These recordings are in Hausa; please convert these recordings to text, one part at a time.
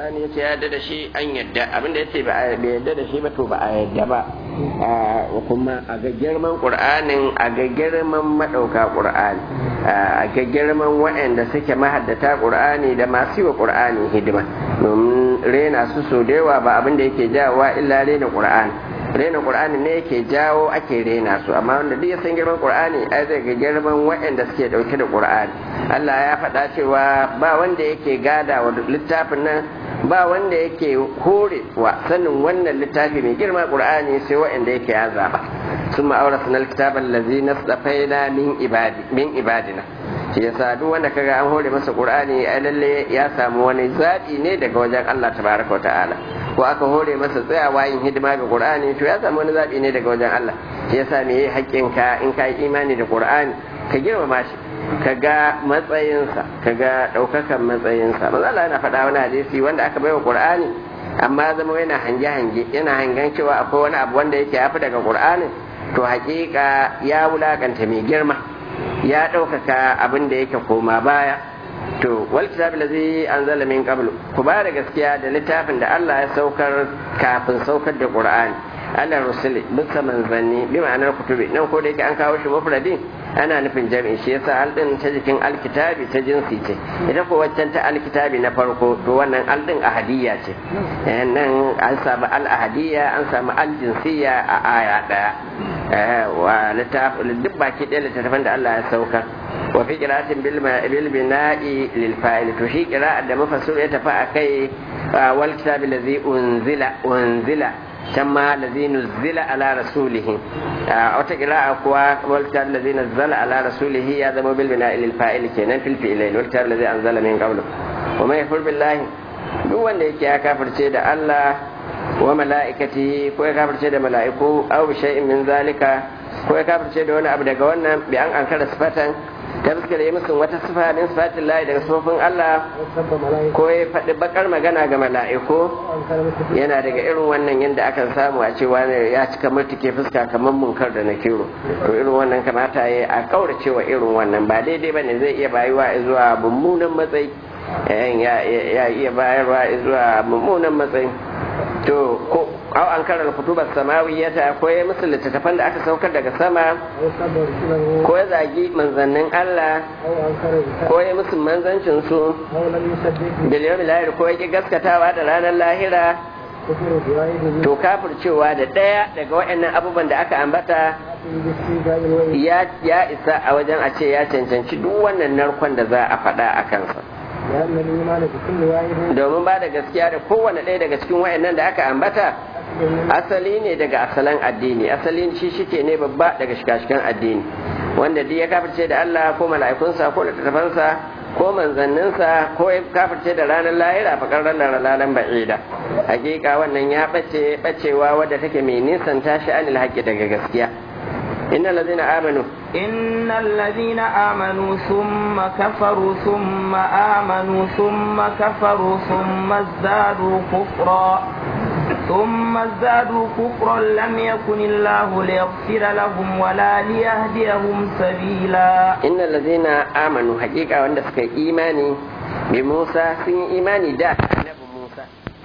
qur'ani yace ya yarda da shi an yarda abinda yace ba a yarda da shi ba to ba a yarda ba kuma a ga girman qur'anin a ga girman madauka qur'ani a ga girman waɗanda suke mahaddata qur'ani da masu yi wa qur'ani hidima domin rena su so da yawa ba abinda yake jawowa illa rena qur'ani rena qur'ani ne yake jawo ake rena su amma wanda duk ya san girman qur'ani ai zai ga girman waɗanda suke dauke da qur'ani Allah ya faɗa cewa ba wanda yake gada wa littafin nan ba wanda yake hore wa sanin wannan littafi mai girma qur'ani sai waɗanda yake ya zaba ثم أورثنا الكتاب الذي نصطفينا من ibadi min ibadina shi yasa duk wanda kaga an hore masa qur'ani ai lalle ya samu wani zaɓi ne daga wajen Allah tabaraka wa ta'ala ko aka hore masa tsayawa yin hidima ga qur'ani to ya samu wani zaɓi ne daga wajen Allah shi yasa me yayi haƙƙin ka in ka yi imani da qur'ani ka girmama shi ka ga matsayinsa ka ga ɗaukakan matsayinsa manzo Allah yana faɗa wani hadisi wanda aka baiwa qur'ani amma zama yana hange-hange yana hangen cewa akwai wani abu wanda yake yafi daga qur'anin to hakika ya wulakanta mai girma ya ɗaukaka abin da yake koma baya to wal kitab allazi anzala min qablu ku ba da gaskiya da littafin da Allah ya saukar kafin saukar da Qur'ani Allah rusuli bisa manzanni bi ma'anar kutubi nan ko da yake an kawo shi mufradin ana nufin jami'i shi yasa al din ta jikin alkitabi ta jinsi ce ita ko waccan ta alkitabi na farko to wannan al din ahadiyya ce nan an samu al ahadiyya an samu al jinsiyya a aya daya wa littafin duk baki ɗaya littattafan da Allah ya saukar wa fi qira'atin bil bil bina'i lil fa'il to shi qira'at da mafassir ya tafi akai wal kitabi allazi unzila unzila كما الذي نزل على رسوله wata قراءة kuwa والكتاب الذي نزل على رسوله هذا مو بالبناء للفاعل كينان في الفعلين والكتاب الذي أنزل من قبله وما يكفر بالله duk wanda yake ya kafirce da Allah wa mala'ikatihi ko ya kafirce da mala'iku aw bi shay'in min zalika ko ya kafirce da wani abu daga wannan bi an ankara sifatan ta fuskar yi musu wata sifa min sifatin lahi daga sufofin Allah ko ya faɗi bakar magana ga mala'iku yana daga irin wannan yadda akan samu a cewa ne ya cika murtuke fuska kamar munkar da na kiro to irin wannan kamata ya a kaurace wa irin wannan ba daidai bane zai iya bayuwa zuwa mummunan matsayi ya iya bayarwa zuwa mummunan matsayi to ko aw an karanta kutubar samawiyata ko ya musu littattafan da aka saukar daga sama ko ya zagi manzannin Allah ko ya musu manzancin su bil yawmil akhir ko ya ki gaskatawa da ranar lahira to kafircewa da ɗaya daga waɗannan abubuwan da aka ambata ya isa a wajen a ce ya cancanci duk wannan narkon da za a faɗa a kansa domin ba da gaskiya da kowane ɗaya daga cikin wayannan da aka ambata asali ne daga asalan addini asalin shi shike ne babba daga shikashikan addini wanda duk ya kafirce da Allah ko mala'ikunsa ko littattafansa ko manzanninsa ko ya kafirce da ranar lahira fakar ranar lalan ba'ida hakika wannan ya bace bacewa wadda take mai nisan tashi anil haƙƙi daga gaskiya إن الذين آمنوا إن الذين آمنوا ثم كفروا ثم آمنوا ثم كفروا ثم ازدادوا كفرا ثم ازدادوا كفرا لم يكن الله ليغفر لهم ولا ليهديهم سبيلا إن الذين آمنوا حقيقة وعند إيماني بموسى سن إيماني دا نبي موسى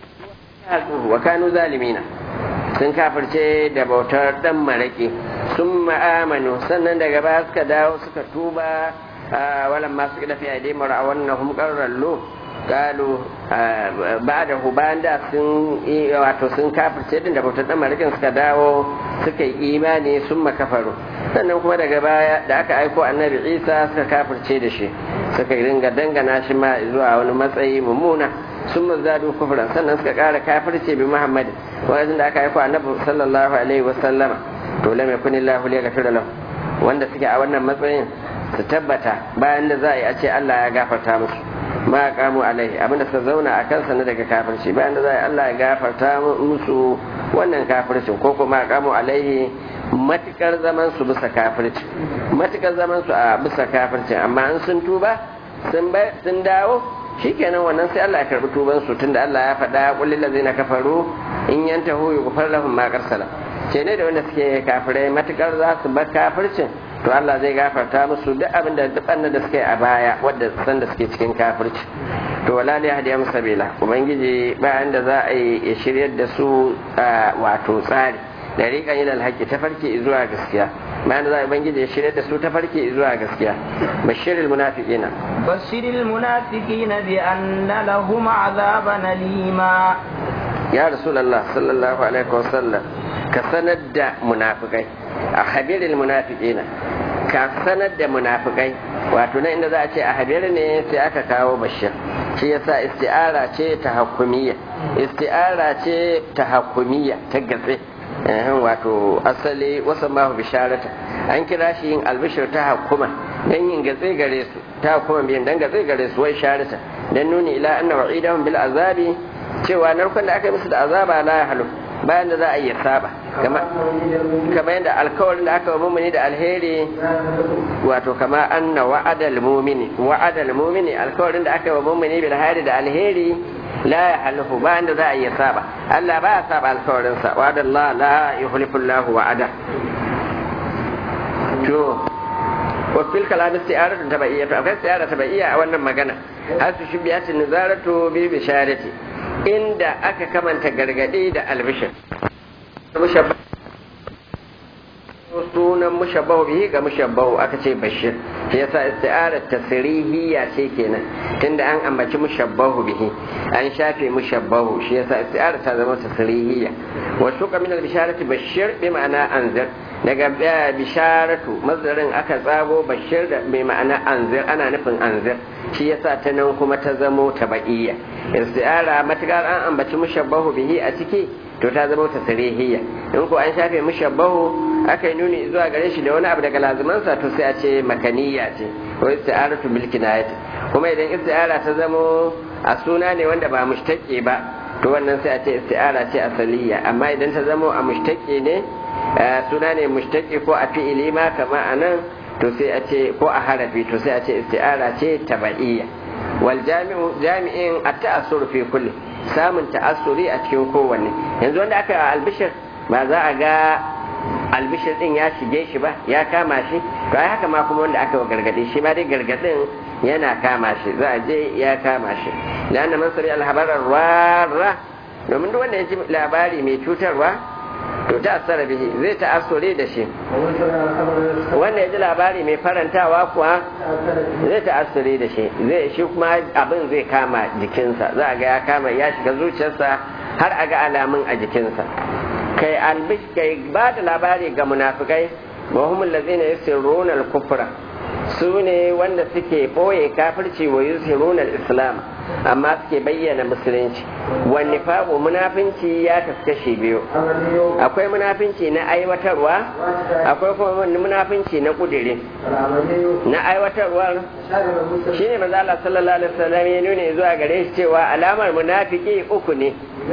وكانوا ظالمين sun kafirce da bautar dan maraki sun ma'amanu sannan daga baya suka dawo suka tuba walan masu gida fi aidai mara a wannan humkarallo galu ba da bayan da sun wato sun kafirce din da bautar dan marakin suka dawo suka yi imani sun makafaru sannan kuma daga baya da aka aiko annabi isa suka kafirce da shi suka ringa dangana shi ma zuwa wani matsayi mummuna sun mazadu kufran sannan suka kara kafirce bi muhammad wajen da aka aiko annabi sallallahu alaihi wasallama to lam yakun illahu li ghafira lahu wanda suke a wannan matsayin su tabbata bayan da za a yi a ce Allah ya gafarta musu ma kamu alaihi abinda suka zauna a kansa na daga kafirci bayan da za a yi Allah ya gafarta musu wannan kafircin ko kuma kamu alaihi matukar zaman su bisa kafirci matukar zaman su a bisa kafircin amma an sun tuba sun dawo shikenan wannan sai Allah ya karbi tuban su tunda Allah ya faɗa qul lil ladzina kafaru in yantahu yughfar lahum ma qarsala ce ne da wanda suke kafirai matukar za su bar kafircin to Allah zai gafarta musu duk abin da duk da suke a baya wadda san da suke cikin kafirci to wala ne hadiyam sabila ubangiji bayan da za a yi ya shiryar da su wato tsari da riƙan yin alhaki ta farke zuwa gaskiya bayan da za a ubangiji ya shiryar da su ta farke zuwa gaskiya bashirul munafiqina bashirul munafiqina bi anna lahum azaban alima ya rasulullah sallallahu alaihi wasallam ka sanar da munafikai a habiril munafiqina ka sanar da munafikai wato na inda za a ce a habir ne sai aka kawo bashir shi yasa isti'ara ce ta hakumiyya isti'ara ce ta hakumiyya ta gatse wato asali wasu mahu bisharata an kira shi yin albishir ta hakuma dan yin gatse gare su ta hakuma biyan dan gatse gare su wai sharata dan nuni ila anna wa'idahum bil azabi cewa narkon da aka yi musu da azaba la ya halu bayan da za a iya saba kama yadda alkawarin da aka wa mumini da alheri wato kama anna wa'adal mumini wa'adal mumini alkawarin da aka wa mumini bil hayri da alheri la ya halu bayan da za a iya saba Allah ba ya saba alkawarin sa wa'adallah la yukhlifu Allah wa'ada to wa fil kalam isti'aratu tabaiyya to akwai isti'ara tabaiyya a wannan magana hasu shubiyatu nizaratu bi bisharati inda aka kamanta gargaɗe da albishir sunan mushabbahu bihi ga mushabbahu aka ce bashir shi yasa isti'arar tasrihiyya ce kenan tunda an ambaci mushabbahu bihi an shafe mushabbahu shi yasa isti'arar ta zama tasrihiyya wa shuka min al-bisharati bashir bi ma'ana anzir daga bisharatu mazdarin aka tsago bashir da mai ma'ana anzir ana nufin anzir shi yasa ta nan kuma ta zamo tabaiya isti'ara matukar an ambaci mushabbahu bihi a ciki to ta zama tasrihiyya in ko an shafe mushabbahu aka yi nuni zuwa gare shi da wani abu daga lazumansa to sai a ce makaniya ce ko isti'aratu bil kinayati kuma idan isti'ara ta zamo a suna ne wanda ba mushtaqi ba to wannan sai a ce isti'ara ce asaliya amma idan ta zamo a mushtaqi ne suna ne mushtaqi ko a fi'ili ma kama anan to sai a ce ko a harafi to sai a ce isti'ara ce tabaiya wal jami'u jami'in at-ta'assur fi kulli samun ta'assuri a cikin kowanne yanzu wanda aka albishir ba za a ga albishir din ya shige shi ba ya kama shi to ai haka ma kuma wanda aka wa gargadi shi ma dai gargadin yana kama shi za a je ya kama shi lana man sari alhabarar warra domin duk wanda ya ji labari mai cutarwa to ta asara bihi zai ta'assure da shi wanda ya ji labari mai farantawa kuwa zai ta'assure da shi zai shi kuma abin zai kama jikinsa za a ga ya kama ya shiga zuciyarsa har a ga alamun a jikinsa kai albish kai ba da labari ga munafikai wa humul ladzina yusirruna al-kufra su ne wanda suke ɓoye kafirci wa yusiruna al-islam amma suke bayyana musulunci wani faɓo munafinci ya kaskashe biyu akwai munafinci na aiwatarwa akwai kuma munafinci na ƙudiri na aiwatarwar shi ne maza Allah sallallahu alaihi wasallam ya nuna zuwa gare shi cewa alamar munafiki uku ne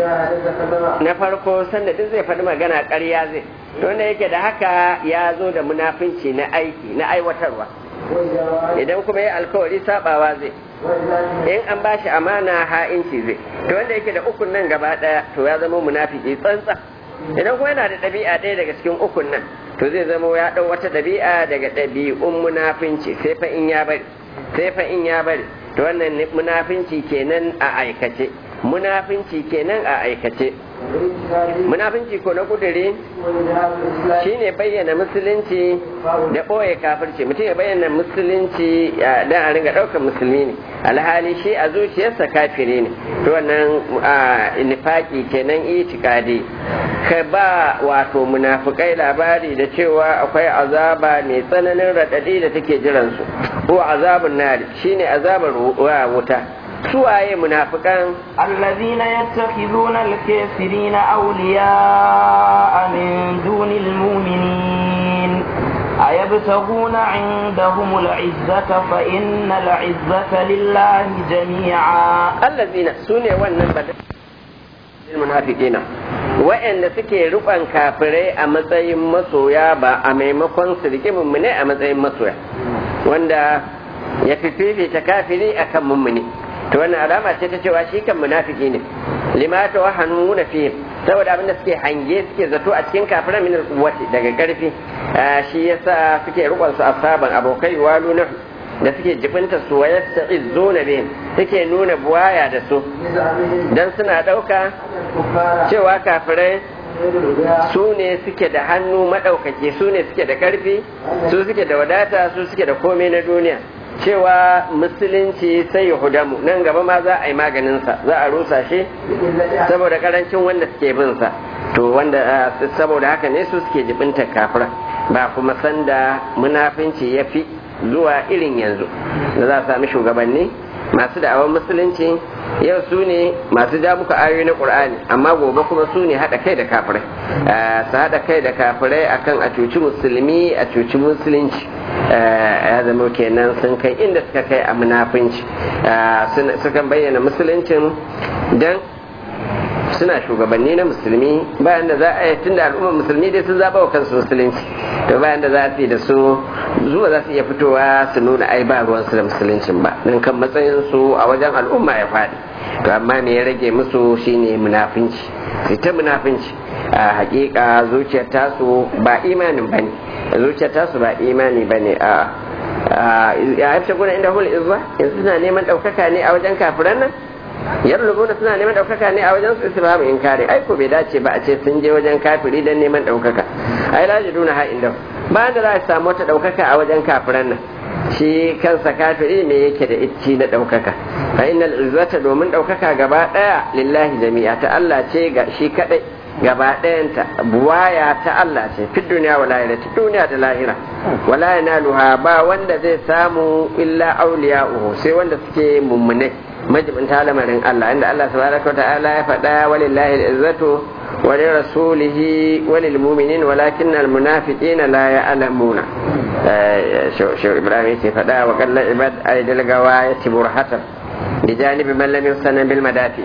na farko sanda duk zai faɗi magana ƙarya zai wanda yake da haka ya zo da munafinci na aiki na aiwatarwa idan kuma ya alkawari sabawa zai in an bashi amana ha'inci zai to wanda yake da ukun nan gaba daya to ya zama munafiki tsantsa idan kuma yana da ɗabi'a ɗaya daga cikin ukun nan to zai zama ya ɗau wata ɗabi'a daga ɗabi'un munafinci sai fa in ya bari sai fa in ya bari to wannan munafinci kenan a aikace munafinci kenan a aikace munafinci ko na kudure shine bayyana musulunci da ɓoye kafirci mutum ya bayyana musulunci don a ringa ɗaukar musulmi ne alhali shi a zuciyarsa kafiri ne to wannan nifaki kenan itikadi ka ba wato munafukai labari da cewa akwai azaba mai tsananin raɗaɗi da take jiransu ko azabun nari shine azabar wuta suwaye munafikan allazina yattakhiduna al-kafirina awliya'a min dunil mu'minin ayabtaguna 'indahum al-'izzata fa innal 'izzata lillahi jami'a allazina sune wannan badal munafiqina wa'anda suke ruban kafirai a matsayin masoya ba a maimakon su rike mummune a matsayin masoya wanda ya fi fifita kafiri akan mummune to wannan alama ce ta cewa shi kan munafiki ne lima ta wahanu na fi saboda abinda suke hange suke zato a cikin kafiran min alquwwati daga karfi shi yasa suke rukun su asaban abokai walu na da suke jibinta su wa yasta'izzuna bihim suke nuna buwaya da su dan suna dauka cewa kafirai su ne suke da hannu maɗaukaki su ne suke da ƙarfi su suke da wadata su suke da komai na duniya cewa musulunci sai ya hudamu nan gaba ma za a yi maganinsa za a rusa shi saboda karancin wanda suke bin sa to wanda saboda haka ne su suke jibinta kafira ba kuma sanda munafinci ya fi zuwa irin yanzu da za a sami shugabanni masu da'awar musulunci yau su ne masu ja muku ayoyi na qur'ani amma gobe kuma su ne haɗa kai da kafirai su haɗa kai da kafirai akan a cuci musulmi a cuci musulunci ya zama kenan sun kai inda suka kai a munafunci sukan bayyana musuluncin don suna shugabanni na musulmi bayan da za a yi tun da al'ummar musulmi dai sun zaɓa wa kansu musulunci to bayan da za su yi da su zuwa za su iya fitowa su nuna ai ba ruwansu da musuluncin ba don kan matsayin su a wajen al'umma ya faɗi to amma me ya rage musu shine munafinci su ta munafinci a hakika zuciyar tasu ba imanin bane zuciyar tasu ba imani bane a ya hafta guna inda hul izza yanzu suna neman ɗaukaka ne a wajen kafiran nan yarlubuna suna neman ɗaukaka ne a wajen su isbamu inkari ai ko bai dace ba a ce sun je wajen kafiri don neman ɗaukaka ai la jiduna ha inda ba da za a samu wata ɗaukaka a wajen kafiran nan shi kansa kafiri me yake da icci na ɗaukaka fa innal izzata domin ɗaukaka gaba ɗaya lillahi jami'a ta Allah ce ga shi kadai gaba ɗayanta buwaya ta Allah ce fi duniya wa lahira ta duniya da lahira wala yanaluha ba wanda zai samu illa auliya'uhu sai wanda suke mummunai majibinta lamarin Allah inda Allah tabaraka wa ta'ala ya faɗa walillahi al-izzatu wa li rasulihi wa lil mu'minin walakinna al-munafiqina la ya'lamuna shi Ibrahim yake faɗa wa qalla ibad aydil gawayati burhatan bi janibi man lam yusana bil madafi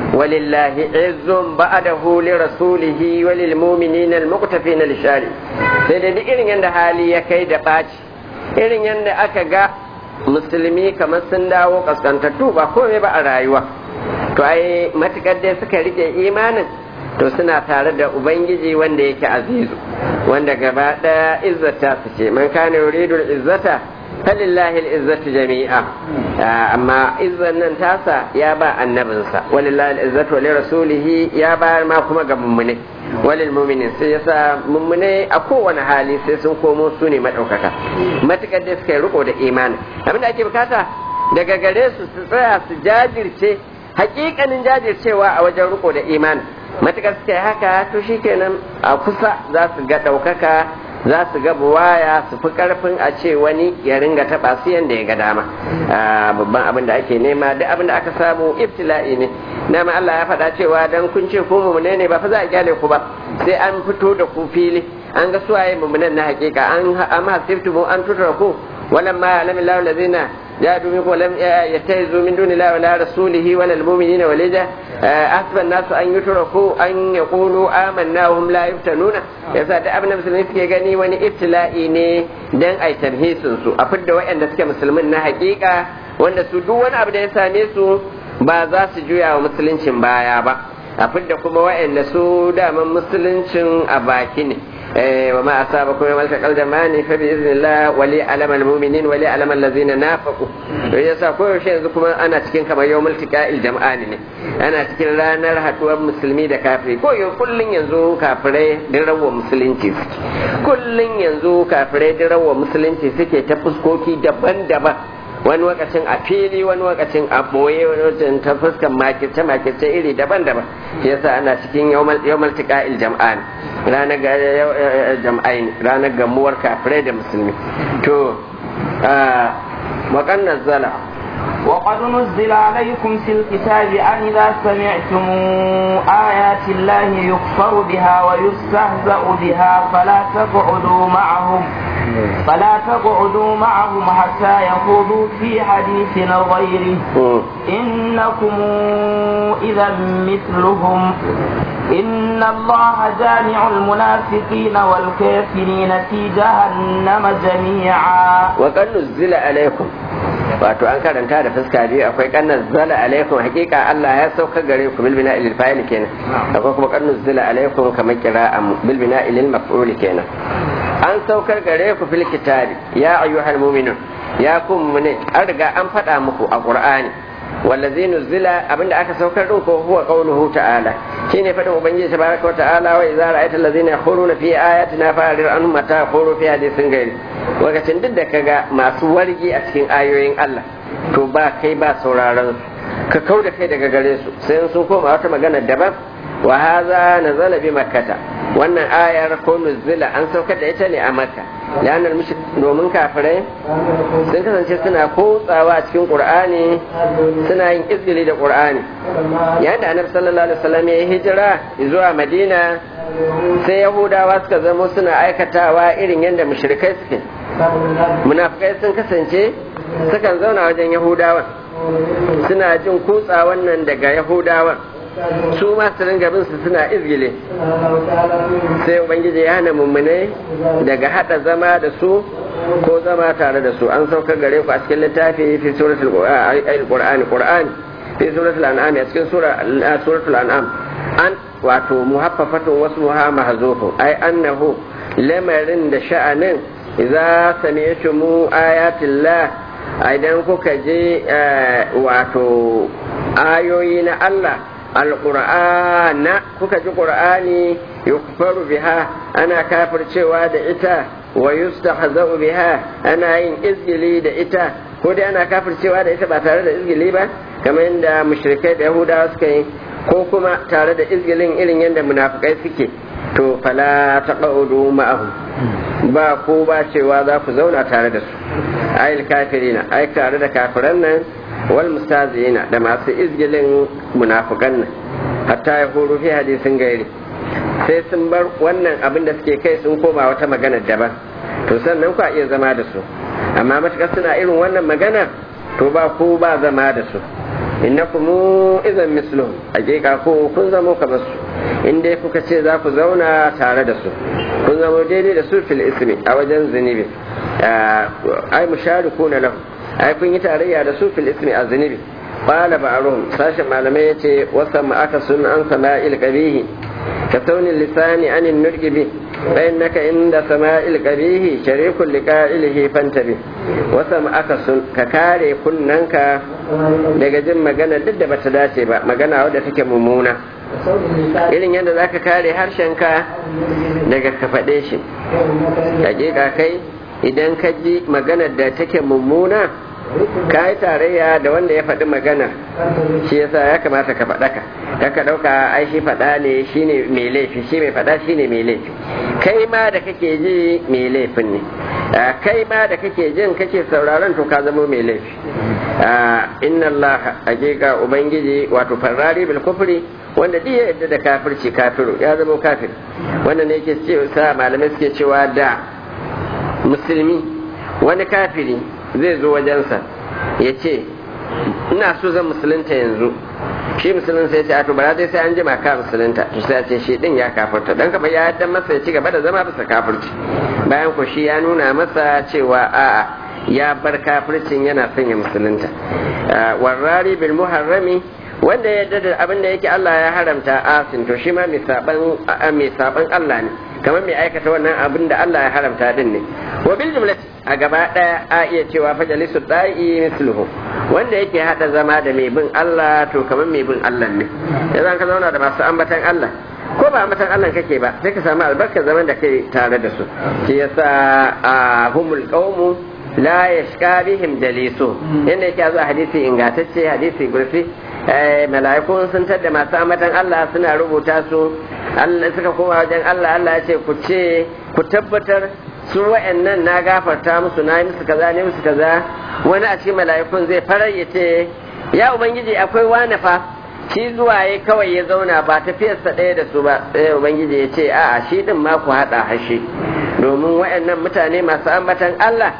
ولله عز بعده لرسوله وللمؤمنين المقتفين للشارع sai da duk irin yadda hali ya kai da ɓaci irin yadda aka ga musulmi kamar sun dawo kaskantattu ba komai ba a rayuwa to ai matukar dai suka rike imanin to suna tare da ubangiji wanda yake azizu wanda gaba daya izzata su ce man kana yuridu izzata falillahi izzatu jami'a amma izzan nan tasa ya ba annabinsa walillahi izzatu wa rasulihi ya ba ma kuma ga mummune walil mu'minin sai yasa mummune a kowane hali sai sun komo su ne madaukaka matukar da suka yi riko da imani abinda ake bukata daga gare su su tsaya su jajirce hakikanin jajircewa a wajen riko da imani matukar suka yi haka to shikenan a kusa za su ga ɗaukaka za su ga buwaya su fi karfin a ce wani ya ringa taɓa su yadda ya ga dama babban abin da ake nema duk abin da aka samu ibtila'i ne dama Allah ya faɗa cewa dan kun ce ku mumune ne ba fa za a kyale ku ba sai an fito da ku fili an ga suwaye mumunan na hakika an amma hasibtu an tutura ku ولما يعلم الله الذين جاهدوا منكم ولم يتخذوا من دون الله ولا رسوله ولا المؤمنين وليجا أحسب الناس أن يتركوا أن يقولوا آمنا وهم لا يفتنون yasa da abin da musulmi suke gani wani ibtila'i ne dan ai tamhisin su a fidda waɗanda suke musulmin na hakika wanda su duk wani abu da ya same su ba za su juya wa musuluncin baya ba a fidda kuma waɗanda su daman musuluncin a baki ne وما أصابكم يوم التقى الجمعان فبإذن الله وليعلم المؤمنين وليعلم الذين نافقوا yasa koyaushe yanzu kuma ana cikin kamar yau multika jam'ani ne ana cikin ranar haduwar musulmi da kafiri ko yau kullun yanzu kafirai din rawa musulunci suke kullun yanzu kafirai din rawa musulunci suke ta fuskoki daban-daban wani wakacin a fili wani wakacin a boye wani wakacin ta fuskan makirce makirce iri daban-daban shi yasa ana cikin yawmal tiqa'il jam'an ranar ga jam'ain ranar gamuwar kafirai da musulmi to wakan nazzala وقد نزل عليكم في الكتاب أن إذا سمعتم آيات الله يكفر بها ويستهزأ بها فلا تقعدوا معهم فلا تقعدوا معهم حتى يخوضوا في حديث غيره إنكم إذا مثلهم إن الله جامع المنافقين والكافرين في جهنم جميعا وقد نزل عليكم wato an karanta da fuska biyu akwai kannan zala alaikum hakika Allah ya sauka gare ku bil bina ilil fa'il kenan akwai kuma kannan zala alaikum kamar qira'an bil bina ilil maf'ul kenan an saukar gare ku fil kitabi ya ayyuhal mu'minun ya kuma ne an riga an faɗa muku a qur'ani wallazi nuzila abinda aka saukar din ko huwa qauluhu ta'ala shine fadin ubangiji tabaraka wa ta'ala wa idza ra'aita allazina yakhuruna fi ayatina fa'rid anhum mata yakhuru fi hadithin ghairi lokacin duk da kaga masu wargi a cikin ayoyin Allah to ba kai ba sauraron ka kau da kai daga gare su sai sun koma wata magana daban wa hadha nazala bi makkata wannan ayar ko nuzila an saukar da ita ne a makka lanar domin kafirai sun kasance suna kotsawa a cikin qur'ani suna yin izgili da qur'ani yayin da annabi sallallahu alaihi wasallam ya hijira zuwa madina sai yahudawa suka zamo suna aikatawa irin yadda mushrikai suke munafikai sun kasance sukan zauna wajen yahudawan suna jin kutsa wannan daga yahudawan su ma su ringa bin su suna izgile sai ubangiji ya hana mummune daga hada zama da su ko zama tare da su an saukar gare ku a cikin littafi fi suratul qur'ani qur'ani fi suratul an'am a cikin suratul an'am an wato muhaffafatun wasu muha mahzufu ai annahu lamarin da sha'anin idza sami'tumu ayatillah idan kuka je wato ayoyi na Allah alƙur'ana kuka ji ƙur'ani yukfaru biha ana kafircewa da ita wa yustahza'u biha ana yin izgili da ita ko dai ana kafircewa da ita ba tare da izgili ba kamar yadda mushrikai da yahudawa suka yi ko kuma tare da izgilin irin yadda munafikai suke to fala taqaudu ma'ahum ba ko ba cewa za ku zauna tare da su ayil kafirina ai tare da kafiran nan wal mustazina da masu izgilin munafukan nan hatta ya horo fi hadisin gairi sai sun bar wannan abin da suke kai sun koma wata magana daban to sannan ku iya zama da su amma matukar suna irin wannan magana to ba ku ba zama da su innakum idan misluhum hakika ko kun zamo kamar su in dai kuka ce za ku zauna tare da su kun zamo daidai da su fil ismi a wajen zunubi ai musharikuna lahu ai kun yi tarayya da su fil ismi a zunubi qala ba'ruhum sashin malamai yace wasa ma aka sun an sama'il qabihi ka saunin lisani anin nurgibi fa innaka inda sama'il qabihi sharikul liqa'ilihi fantabi wasa ma aka sun ka kare kunnanka daga jin magana duk da bata dace ba magana wadda take mummuna irin yadda zaka kare harshenka daga ka faɗe shi hakika kai idan ka ji maganar da take mummuna ka yi tarayya da wanda ya faɗi magana shi yasa ya kamata ka faɗa ka ka ɗauka ai shi faɗa ne shi ne mai laifi shi mai faɗa shi ne mai laifi kai ma da kake ji mai laifin ne kai ma da kake jin kake sauraron to ka zama mai laifi inna Allah hakika ubangiji wato farrari bil kufri wanda duk ya yadda da kafirci kafiru ya zama kafir wannan ne yake cewa malamai suke cewa da musulmi wani kafiri zai zo wajensa ya ce ina so zan musulunta yanzu shi musulun sai ce a to bara dai sai an jima ka musulunta to sai ce shi din ya kafirta dan kamar ya yadda masa ya ci gaba da zama bisa kafirci bayan ko shi ya nuna masa cewa a'a ya bar kafircin yana son ya musulunta warrari bil muharrami wanda ya da abin da yake Allah ya haramta asin to shi ma mai saban Allah ne kamar mai aikata wannan abin da Allah ya haramta din ne wa bil jumlati a gaba daya a iya cewa fajalisu da'i misluhu wanda yake hada zama da mai bin Allah to kamar mai bin Allah ne yanzu ka zauna da masu ambatan Allah ko ba ambatan Allah kake ba sai ka samu albarkar zaman da kai tare da su shi yasa a humul qaumu la yashka bihim dalisu inda yake zuwa hadisi ingantacce hadisi gurfi mala'ikun sun tadda masu ambatan Allah suna rubuta su Allah suka koma wajen Allah Allah ya ce ku ce ku tabbatar su wa'annan na gafarta musu na yi musu kaza ne musu kaza wani a cikin mala'ikun zai farar ya ce ya ubangiji akwai wani fa shi zuwa ya kawai ya zauna ba tafiyarsa ɗaya da su ba sai ubangiji ya ce a'a shi din ma ku haɗa hashi domin wa'annan mutane masu ambatan Allah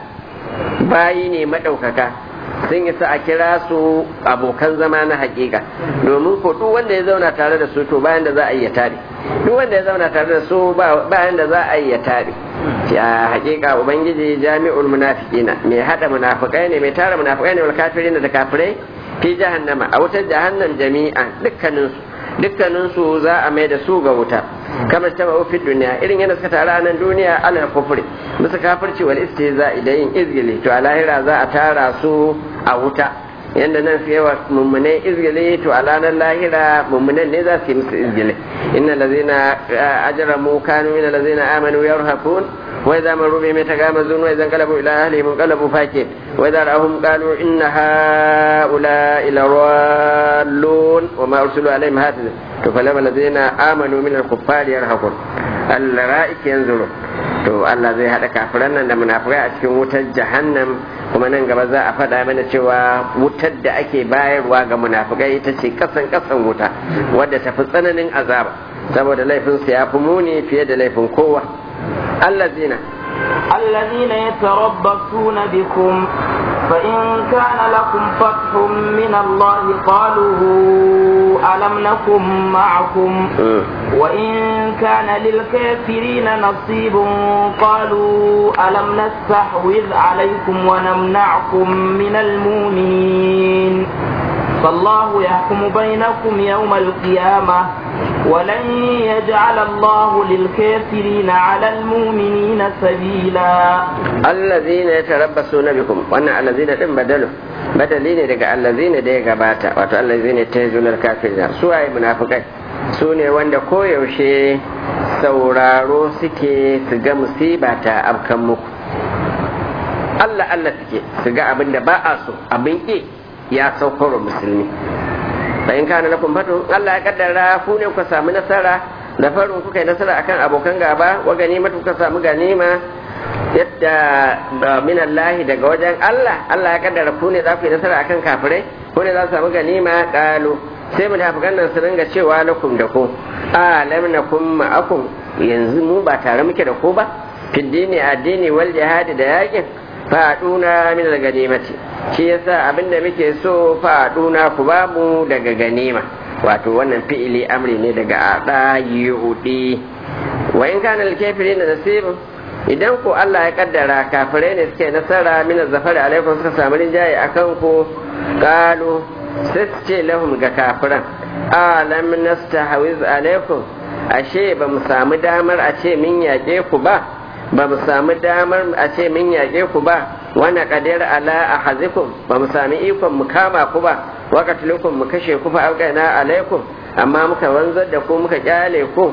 bayi ne maɗaukaka sun isa a kira su abokan zama na hakika domin ko duk wanda ya zauna tare da su to bayan da za a yi ya tare duk wanda ya zauna tare da su bayan da za a yi ya tare ya hakika ubangiji jami'ul munafiqina mai hada munafikai ne mai tara munafikai ne wal kafirin da kafirai fi jahannama a wutar jahannam jami'an dukkanin su dukkanin su za a mai da su ga wuta kama ta fi duniya irin yana suka tara nan duniya alal kufri bisa kafirci wal istihza da yin izgili to a lahira za a tara su a wuta yanda nan su yawa mummunai izgili to a ranar lahira mummunan ne za su yi musu izgili inna lazina ajramu kanu min lazina amanu yarhaqun wa idza maru bi matagamazun wa idza qalabu ila ahlihim qalabu fakin wa idza ra'ahum qalu inna haula ila rallun wa ma ursilu alaihim hafiz to falama lazina amanu min al-kuffari yarhaqun al-ra'ik yanzuru to Allah zai haɗa kafiran nan da munafikai a cikin wutar jahannam kuma nan gaba za a faɗa mana cewa wutar da ake bayarwa ga munafikai ita ce kasan kasan wuta wadda ta fi tsananin azaba saboda laifin su ya fi muni fiye da laifin kowa allazina الذين يتربصون بكم فإن كان لكم فتح من الله قالوا ألم نكن معكم وإن كان للكافرين نصيب قالوا ألم نستحوذ عليكم ونمنعكم من المؤمنين فالله يحكم بينكم يوم القيامة ولن يجعل الله للكافرين على المؤمنين سبيلا الذين يتربصون بكم وانا الذين دين بدلوا بدلي ne daga allazina da ya gabata wato allazina ta zunar kafirina su waye munafikai su ne wanda koyaushe sauraro suke su ga musiba ta afkan muku Allah Allah suke su ga abin da ba a so abin ƙi ya saukar musulmi fa in kana lakum fatu Allah ya kaddara ku ne ku samu nasara da farin kuka yi nasara akan abokan gaba wa ganima kuka samu ganima yadda min Allah daga wajen Allah Allah ya kaddara ku ne za ku yi nasara akan kafirai ku ne za su samu ganima qalu sai munafikan nan su ringa cewa lakum da ku a lam nakum ma'akum yanzu mu ba tare muke da ku ba fiddini addini wal jihadi da yakin faduna min al-ganimati shi yasa abinda muke so faduna ku ba mu daga ganima wato wannan fi'ili amri ne daga ada yudi wa in kana al-kafirin nasibun idan ku Allah ya kaddara kafirai ne suke nasara min zafar alaikum suka samu rinjaye akan ku qalu sai ce lahum ga kafiran alam nastahwiz alaikum ashe ba mu samu damar a ce min yaƙe ku ba ba mu samu damar a ce min yaƙe ku ba wani ƙadir ala a hazikum ba mu sami ikon mu kama ku ba wakatilukum mu kashe ku fa auƙaina alaikum amma muka wanzar da ku muka kyale ku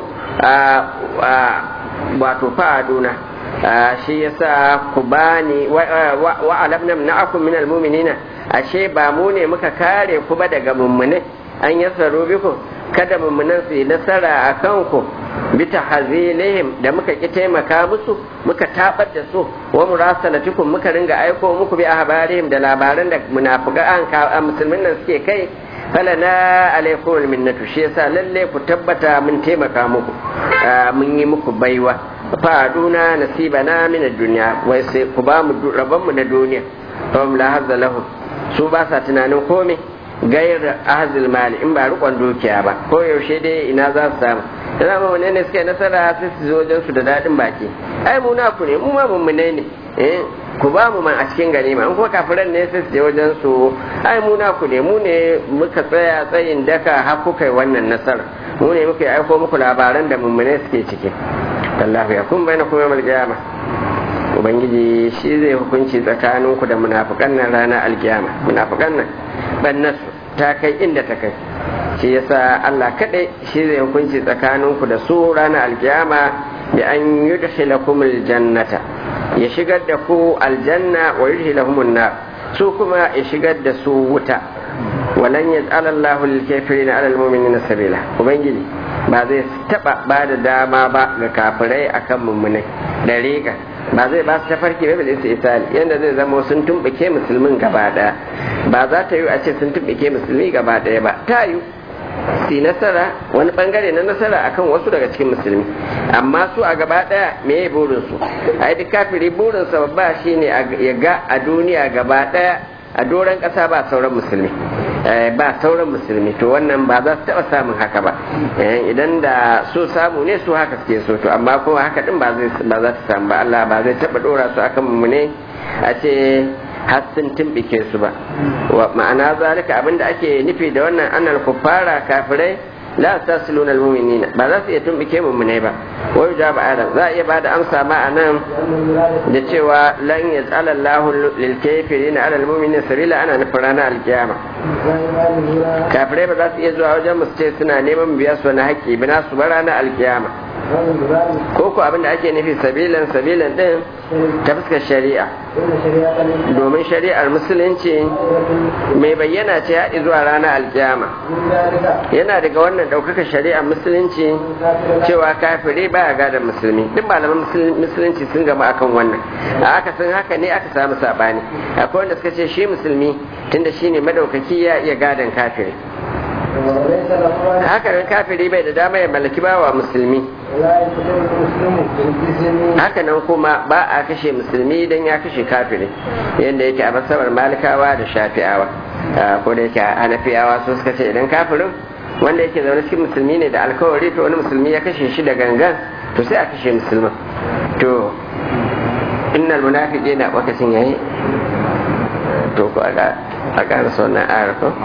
wato fa'aduna shi yasa ku bani wa alamna na'akum min almu'minina ashe ba mu ne muka kare ku ba daga mummune an yasaru biku kada mummunan su yi nasara a kanku bita hazilihim da muka ki taimaka musu muka tabar da su wa murasalatikum muka ringa aiko muku bi ahbarihim da labaran da munafiqan ka musulmin nan suke kai falana alaikum minnatu shi yasa lalle ku tabbata mun taimaka muku mun yi muku baiwa faduna nasibana min ad-dunya wai sai ku ba mu rabon mu na duniya fa la hazza lahum su ba sa tunanin komai gayar ahzil mali in ba rikon dukiya ba ko yaushe dai ina za su samu da zama wane ne suka yi nasara sai su zo wajen su da daɗin baki ai mu naku ne mu ma mummune ne eh ku ba mu man a cikin ganima in kuma kafiran ne sai su je wajen su ai mu naku ne mu ne muka tsaya tsayin daka har kuka yi wannan nasara mu ne muka aiko muku labaran da mummune suke ciki Allah ya kun bayyana kuma yamal kiyama ubangiji shi zai hukunci tsakaninku da munafukan nan ranar alkiyama munafukan nan bannasu ta kai inda ta kai shi yasa Allah kadai shi zai hukunci tsakaninku da su ranar alkiyama bi an yudkhilakum aljannata ya shigar da ku aljanna wa yudkhilakum nar su kuma ya shigar da su wuta walan yaj'al Allahu lil kafirin 'ala al mu'minina sabila ubangiji ba zai taba ba da dama ba ga kafirai akan mummunai dariƙa ba zai ba su tafarki ba bil isali yanda zai zama sun tumbuke musulmin gaba daya ba za ta yi a ce sun tumbuke musulmi gaba daya ba ta yi si nasara wani bangare na nasara akan wasu daga cikin musulmi amma su a gaba daya me ya burin su ai duk kafiri burin sa babba shine ya ga a duniya gaba daya a doron kasa ba sauran musulmi ba sauran musulmi to wannan ba za su taɓa samun haka ba idan da so samu ne su haka suke so to amma kuma haka din ba za su samu ba Allah ba zai taɓa ɗora su akan mu ne a ce har sun tumbike su ba ma'ana zalika abinda ake nufi da wannan annal kuffara kafirai la tasiluna almu'minina ba za su iya tumbike mu'minai ba wai jawab adam za a iya bada amsa ma anan da cewa lan yaj'ala Allahu lil kafirina ala almu'minina sabila ana nufin ranar alkiyama kafirai ba za su iya zuwa wajen musu ce suna neman biya su wani haƙƙi bi nasu ba ranar alkiyama ko ko abin da ake nufi sabilan sabilan din ta fuskar shari'a domin shari'ar musulunci mai bayyana ce haɗi zuwa ranar alkiyama yana daga wannan ɗaukaka shari'ar musulunci cewa kafiri baya gadon musulmi duk malaman musulunci sun gama akan wannan a aka sun haka ne aka samu saɓani akwai wanda suka ce shi musulmi tunda shi ne madaukaki ya iya gadon kafiri haka nan kafiri bai da dama ya mallaki bawa musulmi haka nan kuma ba a kashe musulmi don ya kashe kafiri yadda yake a masabar malikawa da shafi'awa ko da yake hanafiyawa su suka ce idan kafirin wanda yake zaune cikin musulmi ne da alkawari to wani musulmi ya kashe shi da gangan to sai a kashe musulman to innal munafiqina wakasin yayi to ko a ƙara wannan ayar ko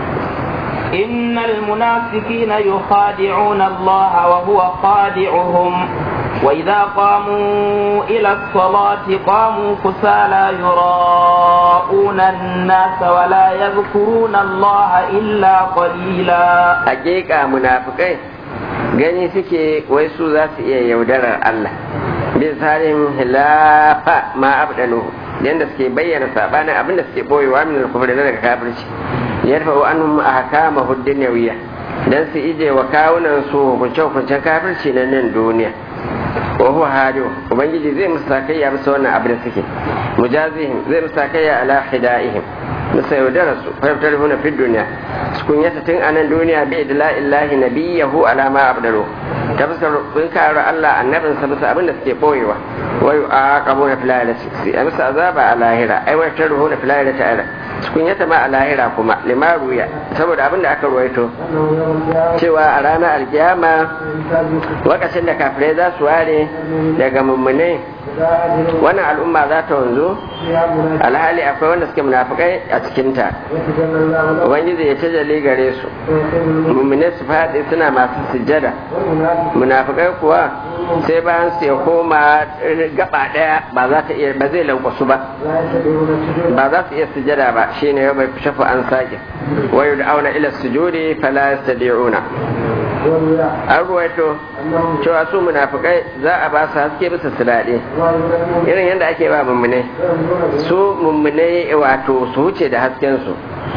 إن المنافقين يخادعون الله وهو خادعهم وإذا قاموا إلى الصلاة قاموا كسالى يراءون الناس ولا يذكرون الله إلا قليلا حقيقة منافقين gani suke wai su za su iya yaudarar Allah bin tsarin hilafa ma abdalu yadda suke bayyana sabanin abin da suke boyewa min al-kufr daga kafirci yarfa'u anhum ahkamahu dunyawiyya dan su ije wa kawunan su hukunce hukuncen kafirci na nan duniya wa huwa hadiyo ubangiji zai musu sakayya bisa wannan abin da suke mujazihim zai musu sakayya ala hidaihim musa yaudara su fahimtar huna fi duniya su kunyata tun a nan duniya bi idla illahi nabiyahu ala ma abdalu ta fuskar kun kare Allah annabin sa bisa abin da suke boyewa wa yu'aqabuna fil akhirati a musu azaba a lahira ai wa tarhuna fil akhirati ta'ala su kunyata ma a lahira kuma limaruya saboda abin da aka ruwaito cewa a ranar alkiyama lokacin da kafirai za su ware daga mummunai wannan al'umma za ta wanzu alhali akwai wanda suke munafukai a cikinta ubangiji ya tajalli gare su mummune su faɗi suna masu sujjada munafukai kuwa sai bayan su ya koma gaba ɗaya ba za ta iya ba zai lankwasu ba ba za su iya sujjada ba shine ya bai shafa an sake wayu da auna ila sujudi fala yastadi'una an ruwaito cewa su munafukai za a ba su haske bisa su daɗe irin yadda ake ba mummune su mummune wato su wuce da hasken su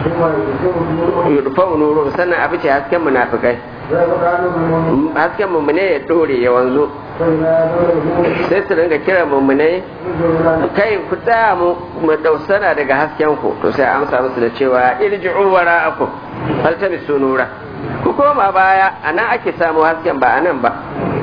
yudfa nuru sannan a fice hasken munafukai hasken mummune ya dore ya wanzu sai su ringa kira mummune kai ku tsaya mu dausana daga hasken ku to sai amsa musu da cewa irji'u wara'akum faltamisu nura ku koma baya a nan ake samu hasken ba a nan ba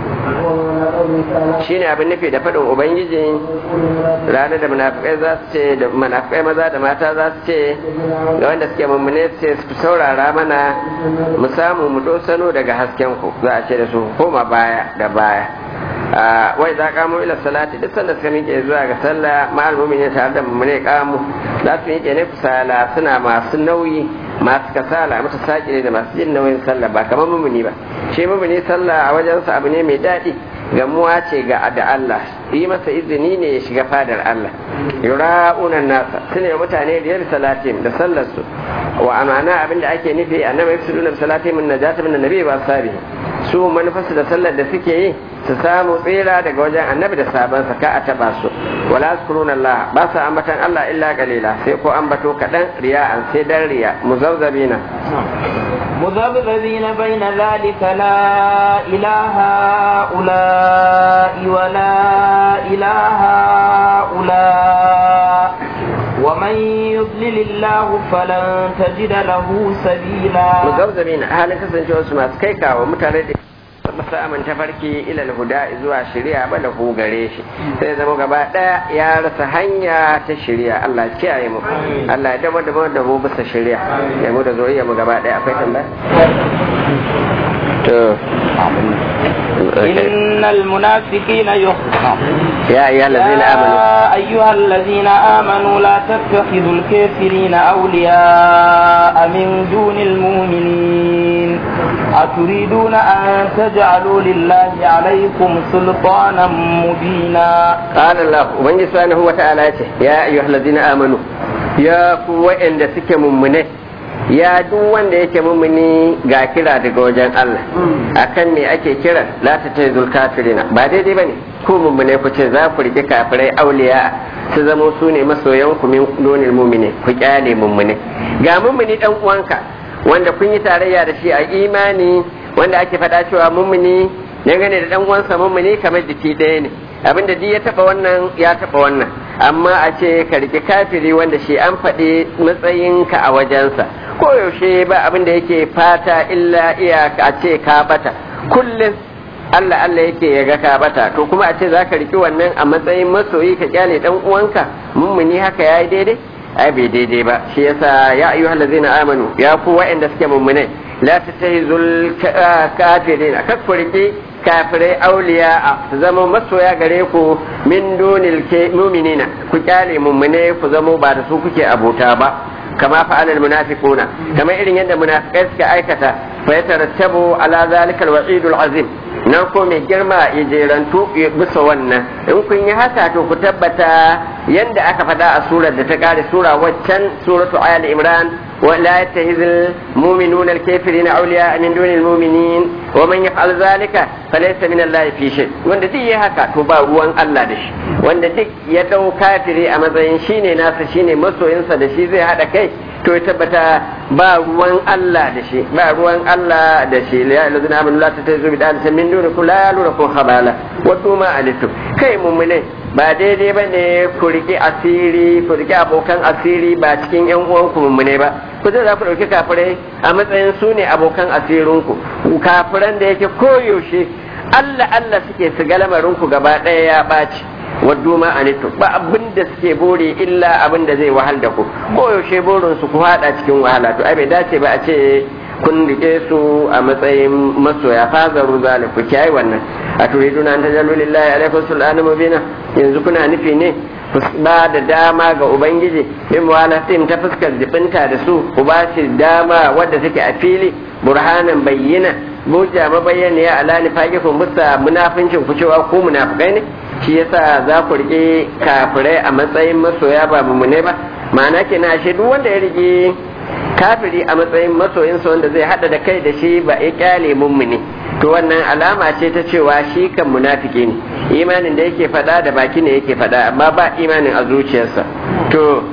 shi ne abin nufi da faɗin ubangiji ranar da munafikai za su ce da munafikai maza da mata za su ce ga wanda suke mummune su ce su saurara mana mu samu mu dosano daga hasken ku za a ce da su koma baya da baya wai za kamo ila salati duk sanda suka miƙe zuwa ga sallah ma'al mu'minin tare da mummune kamu za su miƙe ne kusala suna masu nauyi masu kasala mata saƙi da masu jin nauyin sallah ba kamar mumuni ba shi mumuni sallah a wajensa abu ne mai daɗi gamuwa ce ga da Allah yi masa izini ne ya shiga fadar Allah yura'una nasa sune mutane da yar salatim da sallar su wa amana abinda ake nufi annabi yafsuduna salatim min najata min annabi ba sabi su manufarsu da sallar da suke yi su samu tsira daga wajen annabi da sabansa ka a taba su wala zkuruna Allah ba su ambatan Allah illa qalila sai ko ambato kadan riya'an sai dan riya muzabzabina مذبذبين بين ذلك لا إله هؤلاء ولا إله هؤلاء ومن يضلل الله فلن تجد له سبيلا مذبذبين هل كسنجوا سما سكيكا ومتردد masa amin tafarki ilal huda zuwa shari'a ba lahu gare shi sai zama gaba daya ya rasa hanya ta shari'a Allah kiyaye mu Allah ya dama da da mu bisa shari'a ya mu da zuriya mu gaba daya akwai tambaya to إن المنافقين يخفون يا أيها الذين آمنوا يا أيها الذين آمنوا لا تتخذوا الكافرين أولياء من دون المؤمنين أتريدون أن تجعلوا لله عليكم سلطانا مبينا قال الله ومن سبحانه وتعالى يا أيها الذين آمنوا يا قوة إن سك ممنه ya duk wanda yake mumuni ga kira daga wajen Allah akan me ake kira la ta ta zul kafirina ba daidai bane ku mummune ku ce za ku rike kafirai auliya su zamo su ne masoyan ku min donil mumine ku kyale mummune ga mummuni dan uwanka wanda kun yi tarayya da shi a imani wanda ake faɗa cewa mummuni dangane da dan uwansa mummuni kamar jiki ɗaya ne abinda duk ya taba wannan ya taba wannan amma a ce ka rike kafiri wanda shi an faɗi matsayinka a wajensa koyaushe ba abin da yake fata illa iyaka a ce ka bata kullum Allah Allah yake ya ga ka bata to kuma a ce za ka riki wannan a matsayin masoyi ka kyale dan uwanka mummuni haka yayi daidai ai bai daidai ba shi yasa ya ayyuhal ladzina amanu ya ku wa'anda suke mummunai la tattahizul kafirin kakkuriki kafirai auliya a su zama masoya gare ku min dunil muminina ku kyale mummune ku zama ba da su kuke abota ba kama fa'alal munafiquna kamar irin yadda munafikai suka aikata fa yatarattabu ala zalikal wa'idul azim nan ko mai girma ya jerantu bisa wannan in kun yi haka to ku tabbata yadda aka faɗa a surar da ta kare sura waccan suratu ali imran ولا يتخذ المؤمنون الكافرين أولياء من دون المؤمنين ومن يفعل ذلك فليس من الله في شيء wanda duk ya haka to ba ruwan Allah da shi wanda duk ya dau kafiri a matsayin shine nasa shine masoyinsa da shi zai hada kai to ya tabbata ba ruwan Allah da shi ba ruwan Allah da shi ya lazina amanu la tatazu bi dan min dunikum la yalurukum khabala wa tuma alitum kai mu'mine ba daidai ba ne ku riƙe asiri ku riƙe abokan asiri ba cikin yan uwanku mummune ba ku zai za ku ɗauki kafirai a matsayin su ne abokan asirinku kafiran da yake koyaushe Allah Allah suke su ga lamarinku gaba ɗaya ya ɓaci waddu ma anitu ba abin da suke bore illa abin da zai wahal da ku koyaushe burin su ku haɗa cikin wahala to ai bai dace ba a ce kun rike su a matsayin masoya fazaru zaliku kiyaye wannan a turiduna an tajallu lillahi alaikum sultana mubina yanzu kuna nufi ne ba da dama ga ubangiji in muwalatin ta fuskar jibinta da su ku ba shi dama wadda take a fili burhanan bayyana buja mabayyana ala nifaqikum musa munafincin ku cewa ku munafikai ne shi yasa za ku rike kafirai a matsayin masoya ba mumune ba ma'ana kenan ashe duk wanda ya rike kafiri a matsayin masoyinsa wanda zai hada da kai da shi ba ya kyale mummuni to wannan alama ce ta cewa shi kan munafiki ne imanin da yake faɗa da baki ne yake faɗa amma ba imanin a zuciyarsa to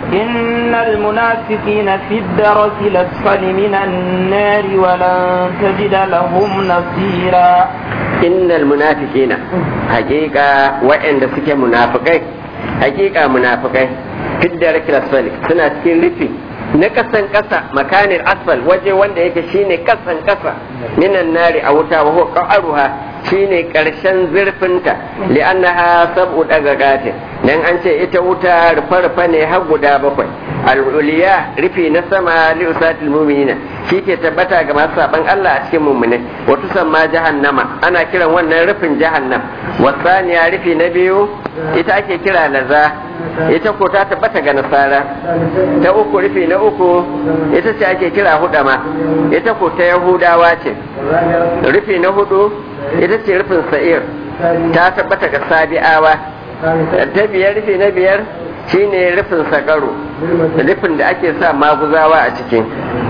إن المنافقين في الدرك الأسفل من النار ولن تجد لهم نصيرا إن المنافقين حقيقة وإن دسك منافقين حقيقة منافقين في الدرك الأسفل سنة رفي na kasan kasa makanin asfal waje wanda yake shine kasan kasa minan nari a wuta wa huwa qa'ruha shine karshen zurfinta li'annaha sab'u dagagatin dan an ce ita wuta rufa-rufa ne har guda bakwai al-uliya rufi na sama li usatil mu'minina ke tabbata ga masu saban Allah a cikin mu'minai wa tusamma jahannama ana kiran wannan rufin jahannam wasaniya rufi na biyu ita ake kira laza ita ko ta tabbata ga nasara ta uku rufi na uku ita ce ake kira hudama ita ko ta yahudawa ce rufi na hudu ita ce rufin sa'ir ta tabbata ga sabi'awa ta biyar rufi na biyar shine rufin sakaro rufin da ake sa maguzawa a ciki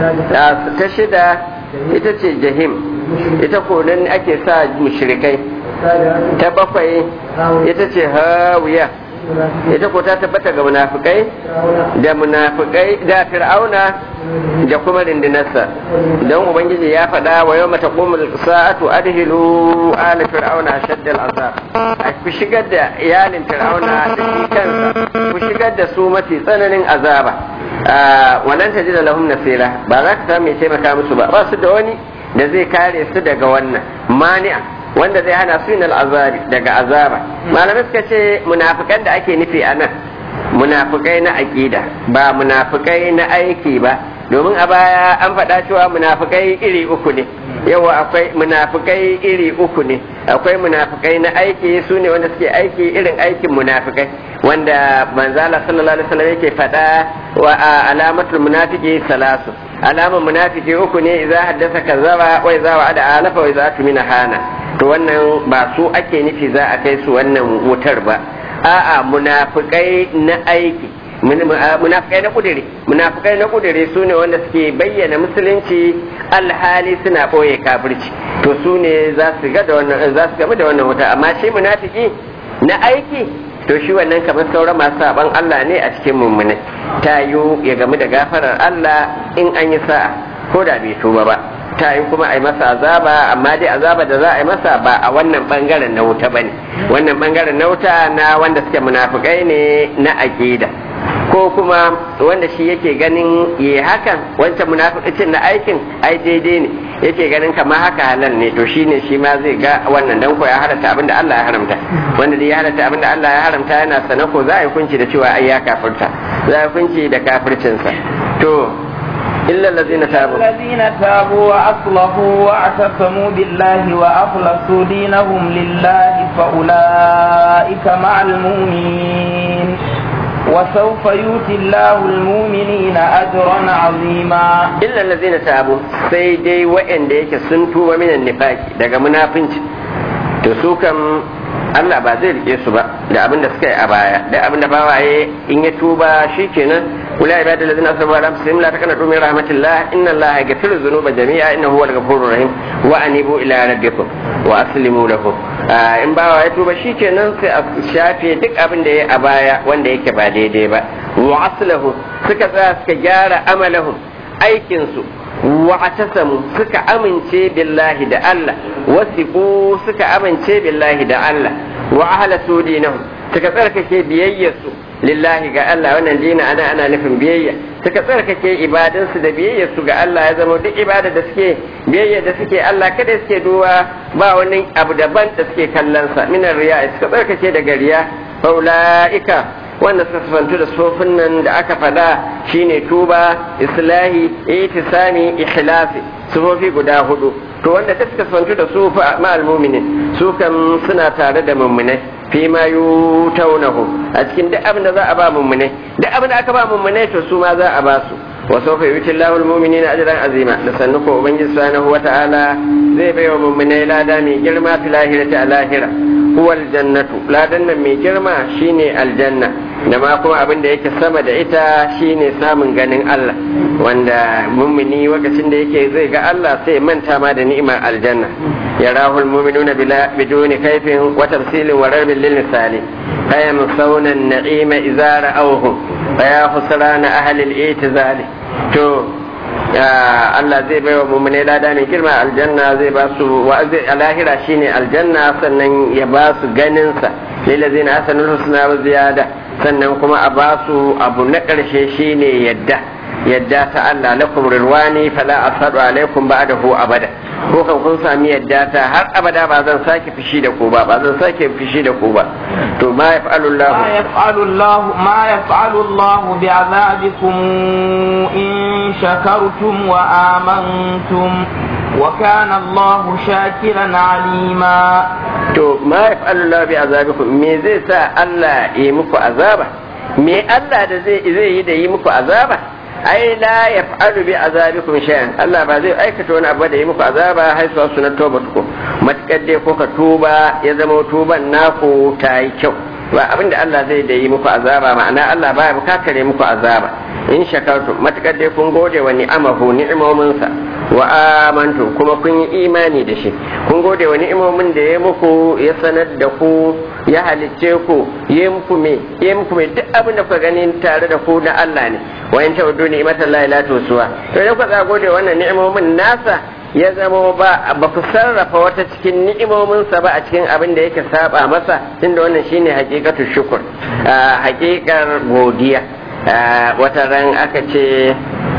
ta shida ita ce jahim ita ko nan ake sa mushrikai ta bakwai ita ce hawiya ita ko ta tabbata ga munafikai da munafikai da fir'auna da kuma rindinarsa don ubangiji ya faɗa wa yau mata sa'atu adhilu ala fir'auna shaddal azab a ku shigar da iyalin fir'auna da shi kansa ku shigar da su mafi tsananin azaba wannan ta ji da lahum nasira ba za ka samu mai taimaka musu ba ba su da wani da zai kare su daga wannan mani'a wanda zai hana su yin azabi daga azaba malamai suka ce munafikan da ake nufi a nan munafikai na aƙida ba munafikai na aiki ba domin a baya an faɗa cewa munafikai iri uku ne yawa akwai munafikai iri uku ne akwai munafikai na aiki su ne wanda suke aiki irin aikin munafikai wanda manzala sallallahu alaihi wasallam yake faɗa wa alamatul munafiki salasu alaman munafiki uku ne idza haddasa kazzaba wa idza wa'ada alafa wa idza tumina hana to wannan ba su ake nufi za a kai su wannan wutar ba a'a munafikai na aiki munafikai na kudiri munafikai na kudiri su ne wanda suke bayyana musulunci alhali suna ɓoye kafirci to su ne za su ga da wannan za su gaba da wannan wuta amma shi munafiki na aiki to shi wannan kamar sauran masu saban Allah ne a cikin mummunai ta yi ya gamu da gafarar Allah in an yi sa'a ko da bai tuba ba ta yi kuma a yi masa azaba amma dai azaba da za a yi masa ba a wannan bangaren na wuta bane wannan bangaren na wuta na wanda suke munafikai ne na aqida ko kuma wanda shi yake ganin yi hakan wancan munafiqin na aikin ai daidai ne yake ganin kamar haka halal ne to shine shi ma zai ga wannan dan ko ya halatta abinda Allah ya haramta wanda dai ya halatta abinda Allah ya haramta yana sana ko za a yi kunci da cewa ai ya kafirta za a yi kunci da kafircinsa to إلا الذين تابوا الذين تابوا وأصلحوا واعتصموا بالله وأخلصوا دينهم لله فأولئك مع المؤمنين وسوف يؤتي الله المؤمنين أجرا عظيما إلا الذين تابوا سيدي وإن ديك سنتوا من النفاق daga munafinci to su kam Allah ba zai rike su ba da abin da suka yi a baya da abin da bawaye in ya tuba shikenan ولا عباد الذين اسرفوا على انفسهم لا تقنطوا من رحمه الله ان الله يغفر الذنوب جميعا انه هو الغفور الرحيم وانيبوا الى ربكم واسلموا له in bawa ya tuba shikenan sai a shafe duk abin da ya a baya wanda yake ba daidai ba wa aslahu suka tsaya suka gyara amalahum aikin su wa atasamu suka amince billahi da Allah wasiqu suka amince billahi da Allah wa ahlasu dinahum suka tsarkake biyayyarsu lillahi ga Allah wannan dina ana ana nufin biyayya suka tsarkake ibadansu da biyayyarsu ga Allah ya zama duk ibada da suke biyayya da suke Allah kada suke duwa ba wani abu daban da suke kallon sa minar riya suka tsarkake daga riya faulaika wanda suka sifantu da sofin nan da aka faɗa shine tuba islahi itisami ikhlasi sufofi guda hudu to wanda duk suka sifantu da su ma'al muminin su kan suna tare da mummunai fi ma yutaunahu a cikin duk abin da za a ba mummunai duk abin da aka ba mummunai to su ma za a ba su wa sawfa yuti Allahu al-mu'minina ajran azima da sannu ko ubangiji subhanahu wata'ala zai bai wa mummunai lada mai girma fil lahirati a lahira huwa aljannatu ladan nan mai girma shine aljanna da ma kuma abin da yake sama da ita shine samun ganin Allah wanda mummuni lokacin da yake zai ga Allah sai manta ma da ni'imar aljanna يراه المؤمنون بلا بدون كيف وتمثيل ورب للمثال فيمصون النعيم إذا رأوه فيا خسران أهل الاعتزال تو Allah zai bai wa mummune lada mai girma aljanna zai ba su wa a lahira shine aljanna sannan ya ba su ganinsa lillazina hasanul husna wa ziyada sannan kuma a ba su abu na ƙarshe shine yadda yadda ta Allah lakum rirwani fala asadu alaikum ba'dahu abada ko kan kun sami yadda ta har abada ba zan sake fishi da ku ba ba zan sake fishi da ku ba to ma yaf'alu Allah ما يفعل الله ما يفعل الله بعذابكم إن شكرتم وآمنتم وكان الله شاكرا عليما to ma yaf'alu Allah bi azabikum me zai sa Allah yi muku azaba me Allah da zai zai yi da yi muku azaba ai la yaf'alu bi azabikum shay'an Allah ba zai aikata wani abu da yi muku azaba har su na toba ku matakar dai ko ka tuba ya zama tuban naku ta yi kyau ba abinda Allah zai da yi muku azaba ma'ana Allah baya bukatar yi muku azaba in shakartum matakar dai kun gode wa ni'amahu ni'imominsa wa amantu kuma kun yi imani da shi kun gode wa ni'imomin da ya muku ya sanar da ku ya halicce ku ya muku me ya muku me duk abin da kuka gani tare da ku na Allah ne wa in ta'udu ni'matan la ilaha tusuwa to idan kuka gode wannan ni'imomin nasa ya zama ba ba ku sarrafa wata cikin ni'imominsa ba a cikin abin da yake saba masa tunda wannan shine hakikatu shukur hakikar godiya wata ran aka ce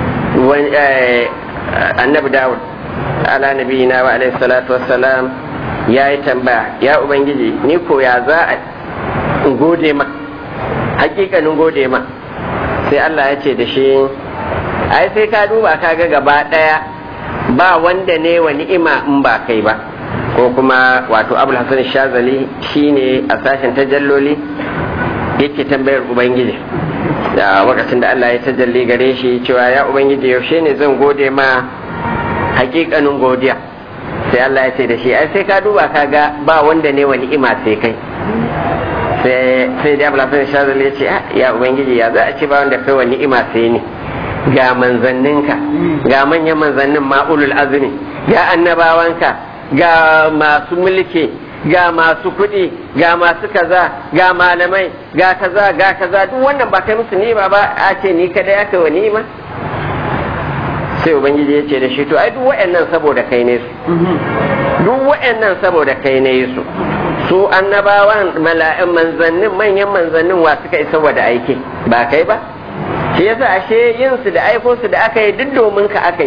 annabi dawud ala nabiyina wa alaihi salatu wassalam ya yi tambaya ya ubangiji ni ko ya za a gode ma hakikanin gode ma sai Allah ya ce da shi ai sai ka duba ka ga gaba daya ba wanda ne wa ni'ima in ba kai ba ko kuma wato abul hasan shazali shine a sashen tajalloli yake tambayar ubangiji da lokacin da Allah ya tajalli gare shi cewa ya ubangiji yaushe ne zan gode ma hakikanin godiya sai Allah ya ce da shi ai sai ka duba ka ga ba wanda ne wa ni'ima sai kai sai da Abdullah bin Shazal ya ce ya ubangiji ya za a ce ba wanda kai wa ni'ima sai ni ga manzanninka ga manyan manzannin ma'ulul azumi ga annabawanka ga masu mulki ga masu kuɗi ga masu kaza ga malamai ga kaza ga kaza duk wannan ba kai musu ni'ima ba a ce ni kada ya kai wa ni'ima sai ubangiji ya ce da shi to ai duk wa'annan saboda kai ne su duk wa'annan saboda kai ne su su annabawan mala'in manzannin manyan manzannin wa suka isa wa da aiki ba kai ba shi yasa ashe yin su da aiko su da aka yi duk domin ka aka yi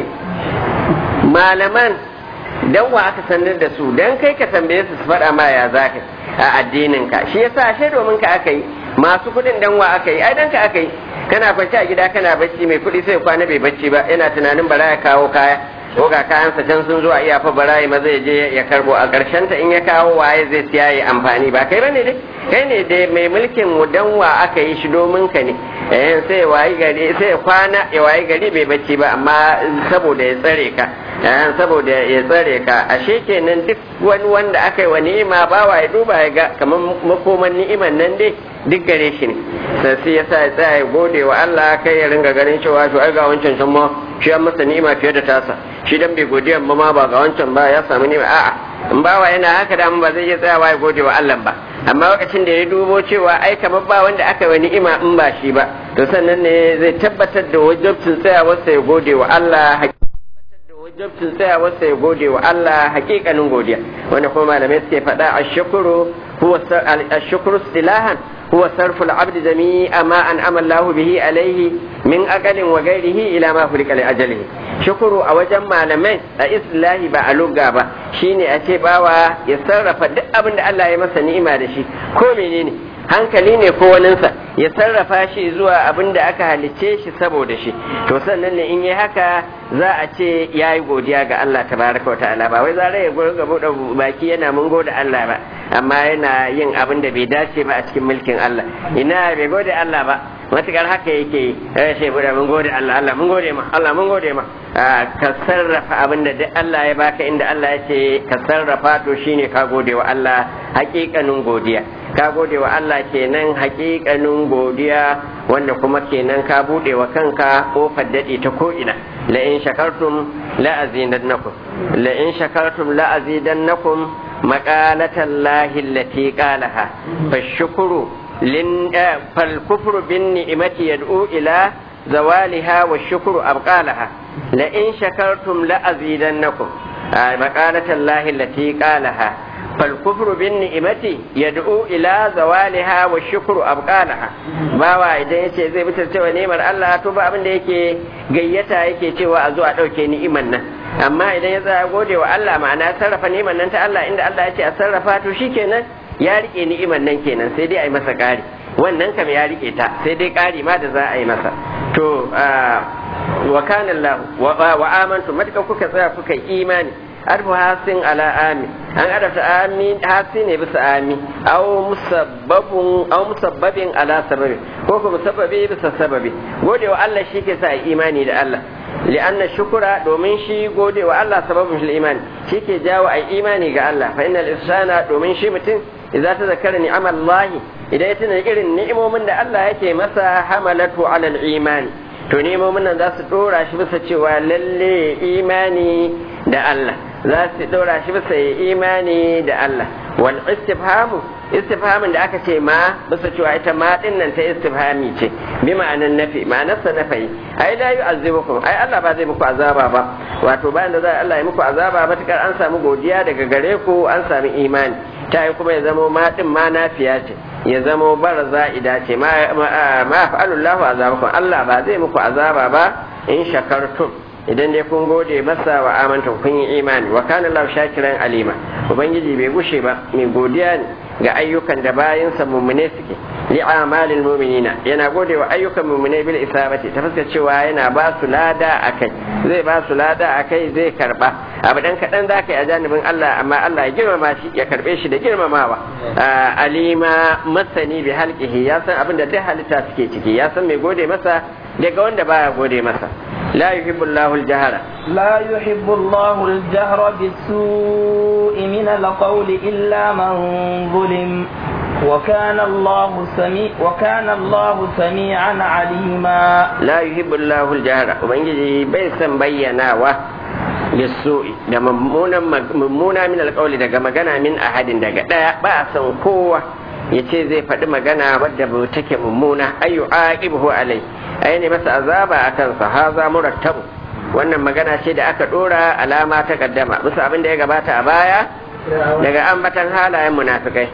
malaman dan wa aka sanar da su dan kai ka tambaye su su faɗa ma ya za ka a addinin ka shi yasa ashe domin ka aka yi masu kuɗin dan wa aka yi ai dan ka aka yi kana kwance a gida kana bacci mai kuɗi sai kwana bai bacci ba yana tunanin bara ya kawo kaya ko ga kayansa can sun zo a iya fa bara ya maza ya je ya karbo a ƙarshen ta in ya kawo waye zai siya ya amfani ba kai bane dai kai ne dai mai mulkin mu dan wa aka yi shi domin ka ne eh sai wayi gari sai kwana ya wayi gari bai bacci ba amma saboda ya tsare ka saboda ya tsare ka ashe kenan duk wani wanda aka yi wa ni'ima ba wa ya duba ya ga kamar makoman ni'iman nan dai duk gare shi ne sai ya sa ya tsaya ya gode wa Allah kai ya ringa ganin cewa to ai ga wancan can ma shi an masa ni'ima fiye da tasa shi dan bai godiya ba ma ba ga wancan ba ya samu ni'ima a'a in bawa yana haka da ba zai iya tsayawa ya gode wa Allah ba amma lokacin da ya dubo cewa ai kamar ba wanda aka yi wa ni'ima in ba shi ba to sannan ne zai tabbatar da wajibcin tsayawarsa ya gode wa Allah wajabcin tsayawarsa ya gode wa Allah hakikanin godiya wanda kuma malamai suke faɗa a shukuru huwa ashukuru silahan huwa sarfu al-abd jami'a ma an amallahu bihi alaihi min aqalin wa ghairihi ila ma hulika li ajalihi shukuru a wajen malamai a islahi ba a lugga ba shine a ce bawa ya sarrafa duk abin da Allah ya masa ni'ima da shi ko menene hankali ne ko waninsa ya sarrafa shi zuwa abin da aka halicce shi saboda shi to sannan ne in yi haka za a ce ya yi godiya ga Allah tabaraka wa ta'ala ba wai zara ya gurga buɗe baki yana mun gode Allah ba amma yana yin abin da bai dace ba a cikin mulkin Allah ina bai gode Allah ba matukar haka yake yi eh sai buɗe mun gode Allah Allah mun gode ma Allah mun gode ma ka sarrafa abin da duk Allah ya baka inda Allah ya ce ka sarrafa to shine ka gode wa Allah hakikanin godiya ka gode wa Allah kenan hakikanin godiya wanda kuma kenan ka bude wa kanka kofar daɗe ta ko'ina la in shakartum la azidannakum la in shakartum la azidannakum maqalatan lahi allati qalaha fashkuru lin fal kufru bin ni'mati yad'u ila zawaliha wa shukru abqalaha la in shakartum la azidannakum maqalatan lahi allati qalaha فالكفر بالنعمة يدعو إلى زوالها والشكر أبقالها bawa idan yace zai fitar cewa ni'imar Allah to ba abin da yake gayyata yake cewa a zo a ɗauke ni'imar nan amma idan ya tsaya gode wa Allah ma'ana sarrafa ni'imar nan ta Allah inda Allah ya ce a sarrafa to shikenan ya rike ni'imar nan kenan sai dai a yi masa ƙari wannan kam ya rike ta sai dai ƙari ma da za a yi masa to wa kana Allah wa amantu matuƙa kuka tsaya kuka imani arfu hasin ala ami an adabta ami hasi ne bisa ami aw musabbabun aw musabbabin ala sababi ko ko musabbabi bisa sababi gode wa Allah shi ke sa imani da Allah li'anna shukura domin shi gode wa Allah sababin shi imani shi ke jawo ai imani ga Allah fa innal insana domin shi mutum idza tazakkara ni'amallahi idan ya tuna irin ni'imomin da Allah yake masa hamalatu ala al-imani to ni'imomin nan za su dora shi bisa cewa lalle imani da Allah za su ɗora shi bisa yi imani da Allah wal istifhamu istifhamin da aka ce ma bisa cewa ita ma din nan ta istifhami ce bi ma'anan nafi ma'anarsa nafi ai la yu'azzibukum ai Allah ba zai muku azaba ba wato bayan da za Allah ya muku azaba matukar an samu godiya daga gare ku an samu imani ta yi kuma ya zamo ma din ma nafiya ce ya zamo bar za'ida ce ma ma fa'alullahu azabakum Allah ba zai muku azaba ba in shakartum idan dai kun gode masa wa amanta kun yi imani wa kana lahu shakiran alima ubangiji bai gushe ba mai godiya ne ga ayyukan da bayansa mummune suke li amalil mu'minina yana gode wa ayyukan mummune bil isabati ta fuskar cewa yana ba su lada akai zai ba su lada akai zai karba abu dan kaɗan za ka yi a janibin Allah amma Allah ya girmama shi ya karɓe shi da girmamawa alima masani bi halqihi ya san abin da duk halitta suke ciki ya san mai gode masa daga wanda baya gode masa la yuhibbu Allahu al-jahra لا يحب الله الجهر بالسوء من القول إلا من ظلم وكان الله سميع وكان الله سميعا عليما la yuhibbu Allahu al-jahra ubangiji bai san bayyanawa bisu'i da mummunan mummuna min alqawli daga magana min ahadin daga daya ba a san kowa yace zai faɗi magana wadda ba take mummuna ayu aqibuhu alai ai ne masa azaba akan sa haza murattabu wannan magana ce da aka dora alama ta kaddama bisa abin da ya gabata a baya daga ambatan halayen munafikai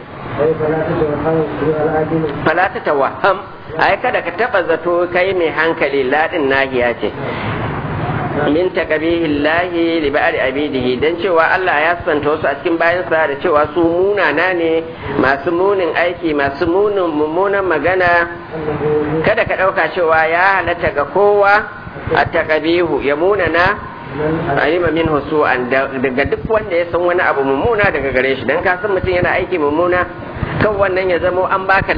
fala ta tawaham ai kada ka taba zato kai mai hankali ladin nahiya ce min taqabihillahi li ba'di abidihi dan cewa Allah ya santa wasu a cikin bayansa da cewa su munana ne masu munin aiki masu munin mummunan magana kada ka dauka cewa ya halatta ga kowa a taqabihu ya munana alima min husu'an daga duk wanda ya san wani abu mummuna daga gare shi dan ka san mutum yana aiki mummuna kan wannan ya zamo an baka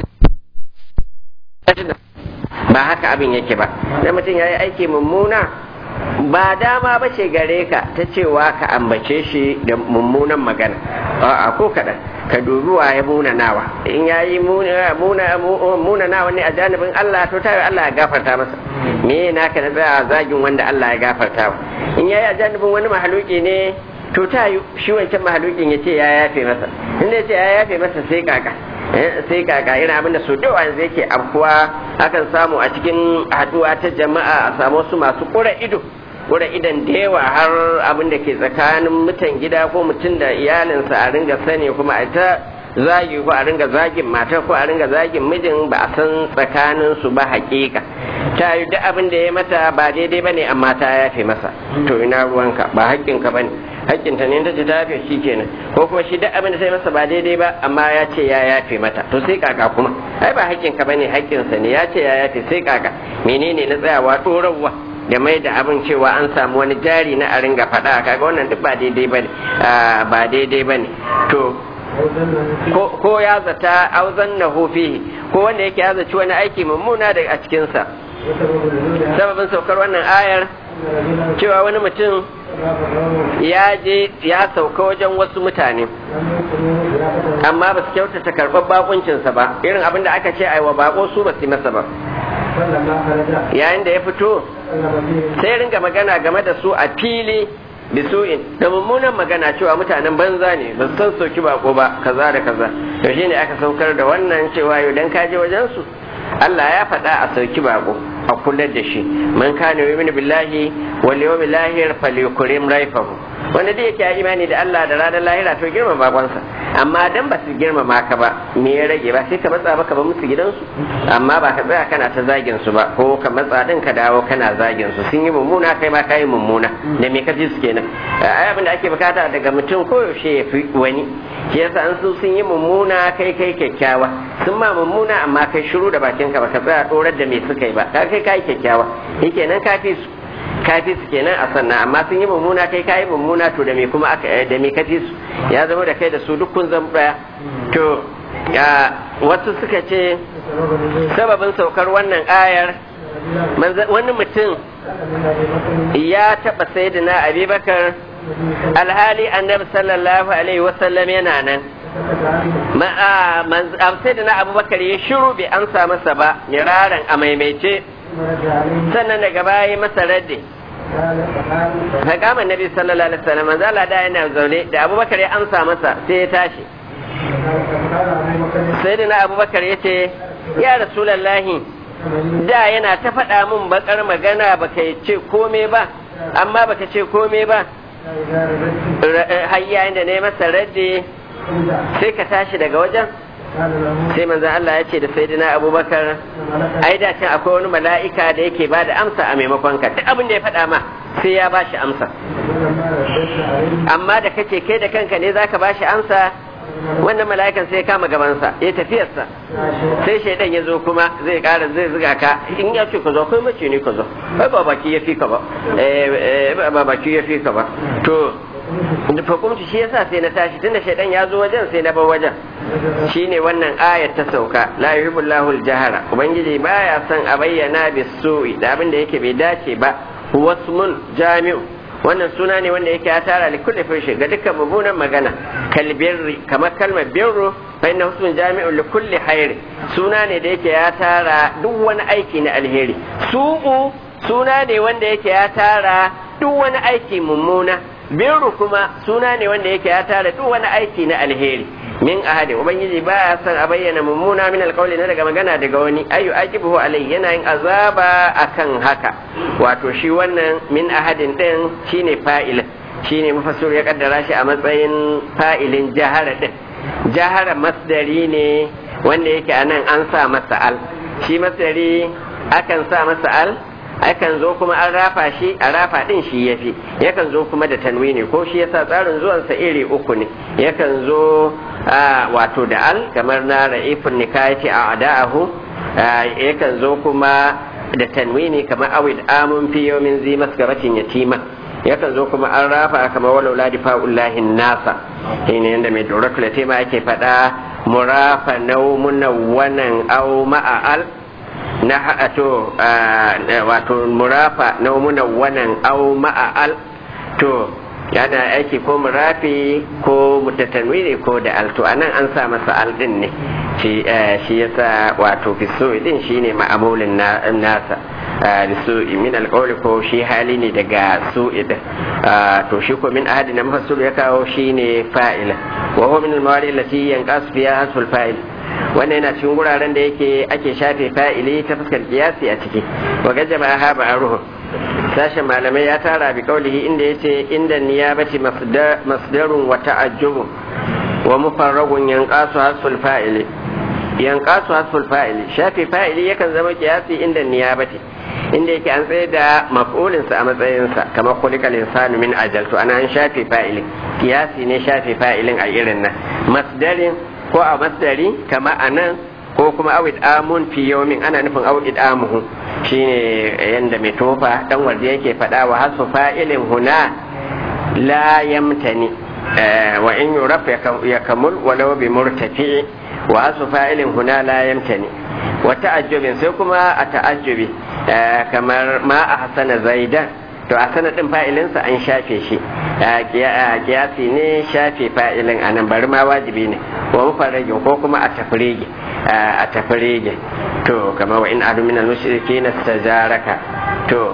ba haka abin yake ba dan mutum ya yi aiki mummuna ba dama ba ce gare ka ta cewa ka ambace shi da mummunan magana a ko kaɗan ka dubi wa ya munanawa in ya yi munanawa ne a janibin Allah to tayi Allah ya gafarta masa me na ka na tsaya zagin wanda Allah ya gafarta wa in ya yi a janibin wani mahaluki ne to tayi shi wancan mahalukin ya ce ya yafe masa in ya ce ya yafe masa sai kaka sai kaka irin abin da su da yanzu yake afkuwa akan samu a cikin haduwa ta jama'a a samu su masu kura ido kura idan da yawa har abin da ke tsakanin mutan gida ko mutum da iyalinsa a ringa sani kuma a ta zagi ko a ringa zagin mata ko a ringa zagin mijin ba a san tsakanin su ba hakika ta yi duk abin da ya mata ba daidai bane amma ta yafe masa to ina ruwanka ba haƙƙinka bane hakkinta ne ta ce ta yafe shi kenan ko kuma shi duk abin da sai masa ba daidai ba amma ya ce ya yafe mata to sai kaka kuma ai ba hakkinka bane hakkinsa ne ya ce ya yafe sai kaka menene na tsayawa ɗorarwa da mai da abin cewa an samu wani jari na a ringa faɗa kaga wannan duk ba daidai bane ba daidai bane to ko ya zata auzan na fihi ko wanda yake ya zaci wani aiki mummuna daga a cikinsa sababin saukar wannan ayar cewa wani mutum ya je ya sauka wajen wasu mutane amma ba su kyautata karɓar bakuncinsa ba irin abin da aka ce aiwa bako su ba su masa ba yayin da ya fito sai ringa magana game da su a fili bisu'in da mummunan magana cewa mutanen banza ne ba su san soki bako ba kaza da kaza to shine aka saukar da wannan cewa yau dan kaje wajen su Allah ya faɗa a sauki bako a kula da shi man kana yu'minu billahi wal yawmil akhir falyukrim raifahu wanda da yake imani da Allah da ranar lahira to girma bakonsa amma dan ba su girmama ka ba me ya rage ba sai ka matsa maka ba musu gidansu amma ba ka tsaya kana ta zagin su ba ko ka matsa din ka dawo kana zagin su sun yi mummuna kai ma kai mummuna da me ka ji su kenan ai abin da ake bukata daga mutum koyaushe ya fi wani shi yasa an su sun yi mummuna kai kai kyakkyawa sun ma mummuna amma kai shiru da bakin ka ba ka tsaya dorar da me suka yi ba ka kai kai kyakkyawa shikenan ka fi su kafi su kenan a sannan amma sun yi mummuna kai kayi mummuna to da me kuma aka da me kafi su ya zama da kai da su duk kun zama daya to ya wasu suka ce sababin saukar wannan ayar wani mutum ya taɓa sayyidina abubakar alhali annabi sallallahu alaihi wasallam yana nan sayyidina abubakar ya shiru bai amsa masa ba miraran a maimaice sannan daga baya masa radde Fakama Nabi sallallahu alaihi wasallam manzo Allah da yana zaune da Abubakar ya amsa masa sai ya tashi sai da na Abubakar ya ce ya Rasulullahi da yana ta faɗa min bakar magana baka ce kome ba amma baka ce kome ba har yayin da ne masa radde sai ka tashi daga wajen sai manzan Allah ya ce da sayyidina abubakar ai da can akwai wani mala'ika da yake ba da amsa a maimakon ka duk abin da ya faɗa ma sai ya ba shi amsa amma da kace kai da kanka ne zaka ba shi amsa wannan mala'ikan sai ya kama gabansa ya tafiyarsa sai shaidan ya zo kuma zai ƙara zai zuga ka in ya ce ka zo kai mace ne ka zo ai ba baki ya fi ka ba ba baki ya fi ka ba to hukumci shi yasa sai na tashi tunda shaidan ya zo wajen sai na bar wajen shine wannan ayat ta sauka la yuhibbullahu al-jahara ubangiji baya son a bayyana bisu'i da abin da yake bai dace ba wasmun jami'u wannan suna ne wanda yake ya tara li kulli fishi ga dukkan mummunan magana kal birri kamar kalmar birru fa inna husmun jami'u li kulli khairi suna ne da yake ya tara duk wani aiki na alheri su'u suna ne wanda yake ya tara duk wani aiki mummuna birru kuma suna ne wanda yake ya tara duk wani aiki na alheri min ahadi ubangiji baya son a bayyana mummuna min alƙawli na daga magana daga wani ayu aqibuhu alai yana yin azaba akan haka wato shi wannan min ahadin din shine fa'il shine mufassir ya kaddara shi a matsayin fa'ilin jahara din jahara masdari ne wanda yake anan an sa masa al shi masdari akan sa masa al akan zo kuma an rafa shi a rafa din shi yafi yakan zo kuma da tanwini ko shi yasa tsarin zuwansa iri uku ne yakan zo wato da al kamar na ra'ifun nikayati a ada'ahu yakan zo kuma da tanwini kamar awid amun fi yawmin zi masgaratin yatima yakan zo kuma an rafa kamar walau la difa'ullahi nasa shine yanda mai doratul yatima yake faɗa murafa naumunawwanan aw ma'al na to wato murafa na munawwanan au ma'al to yana aiki ko murafi ko mutatanwiri ko da alto anan an sa masa al din ne shi shi yasa wato fiso din shine ma'amulin nasa su'i min alqawli ko shi hali ne daga su'i din to shi ko min ahadi na mafassir ya kawo shine fa'ila wa huwa min al-mawadi allati yanqas fiha hasful fa'il wannan yana cikin wuraren da yake ake shafe fa'ili ta fuskar kiyasi a ciki wa gajaba ha ba ruhu sashen malamai ya tara bi kaulihi inda yace inda niyabati masdarun wa ta'ajjubu wa mufarragun yanqasu hasful fa'ili yanqasu hasful fa'ili shafe fa'ili yakan zama kiyasi inda niyabati inda yake an tsaye da maf'ulinsa a matsayinsa kamar kulikal insanu min ajal to ana an shafe fa'ilin kiyasi ne shafe fa'ilin a irin nan masdarin ko a masdari kama a nan ko kuma awid amun fi yawmin ana nufin awid amuhu shine yanda mai tofa dan wanda yake faɗa wa hasu fa'ilin huna la yamtani wa in yuraf ya kamul walau bi murtafi wa hasu fa'ilin huna la yamtani wa ta'ajjubin sai kuma a ta'ajjubi kamar ma a hasana zaidan to a sanadin fa'ilinsa an shafe shi kiyasi ne shafe fa'ilin a nan bari ma wajibi ne wa mufarrage ko kuma a tafrige a tafrige to kama wa in adu min al-mushriki nastajaraka to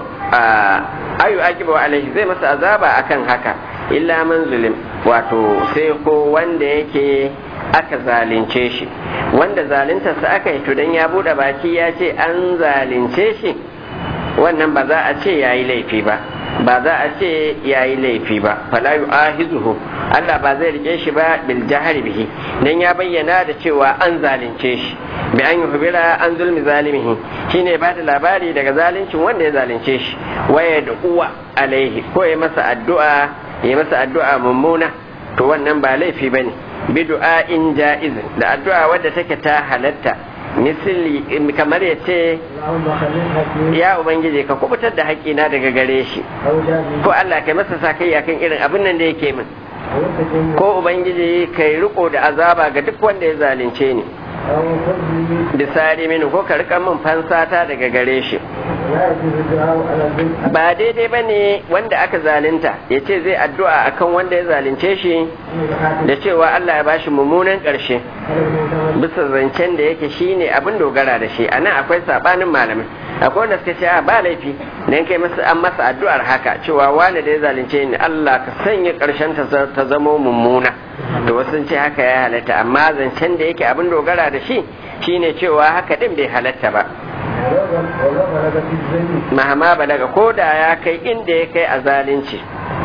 ayu akibu alaihi zai masa azaba akan haka illa man zulim wato sai ko wanda yake aka zalunce shi wanda zaluntarsa aka yi to dan ya bude baki ya ce an zalunce shi wannan ba za a ce yayi laifi ba ba za a ce ya yi laifi ba fala yu'ahizuhu Allah ba zai rike shi ba bil jahari bihi dan ya bayyana da cewa an zalunce shi bi an yuhbira an zulmi zalimihi shine ba da labari daga zaluncin wanda ya zalunce shi waya da uwa alaihi ko ya masa addu'a ya masa addu'a mummuna to wannan ba laifi bane bi du'a'in ja'iz da addu'a wadda take ta halatta misali kamar ya ce ya ubangiji ka kubutar da haƙina daga gare shi ko Allah kai masa sa kai kan irin abin nan da yake min ko ubangiji kai riko da azaba ga duk wanda ya zalunce ni bisari mini ko ka rika min fansata daga gare shi ba daidai ba ne wanda aka zalunta ya ce zai addu'a akan wanda ya zalunce shi da cewa Allah ya bashi mummunan ƙarshe bisa zancen da yake shi ne abin dogara da shi a nan akwai saɓanin malamai akwai wanda suka ce a ba laifi dan kai masa an masa addu'ar haka cewa wani da ya zalunce ni Allah ka sanya ƙarshen ta zamo mummuna to wasu ce haka ya halatta amma zancen da yake abin dogara da shi shine cewa haka din bai halatta ba mahama balaga ko da ya kai inda ya kai a zalunci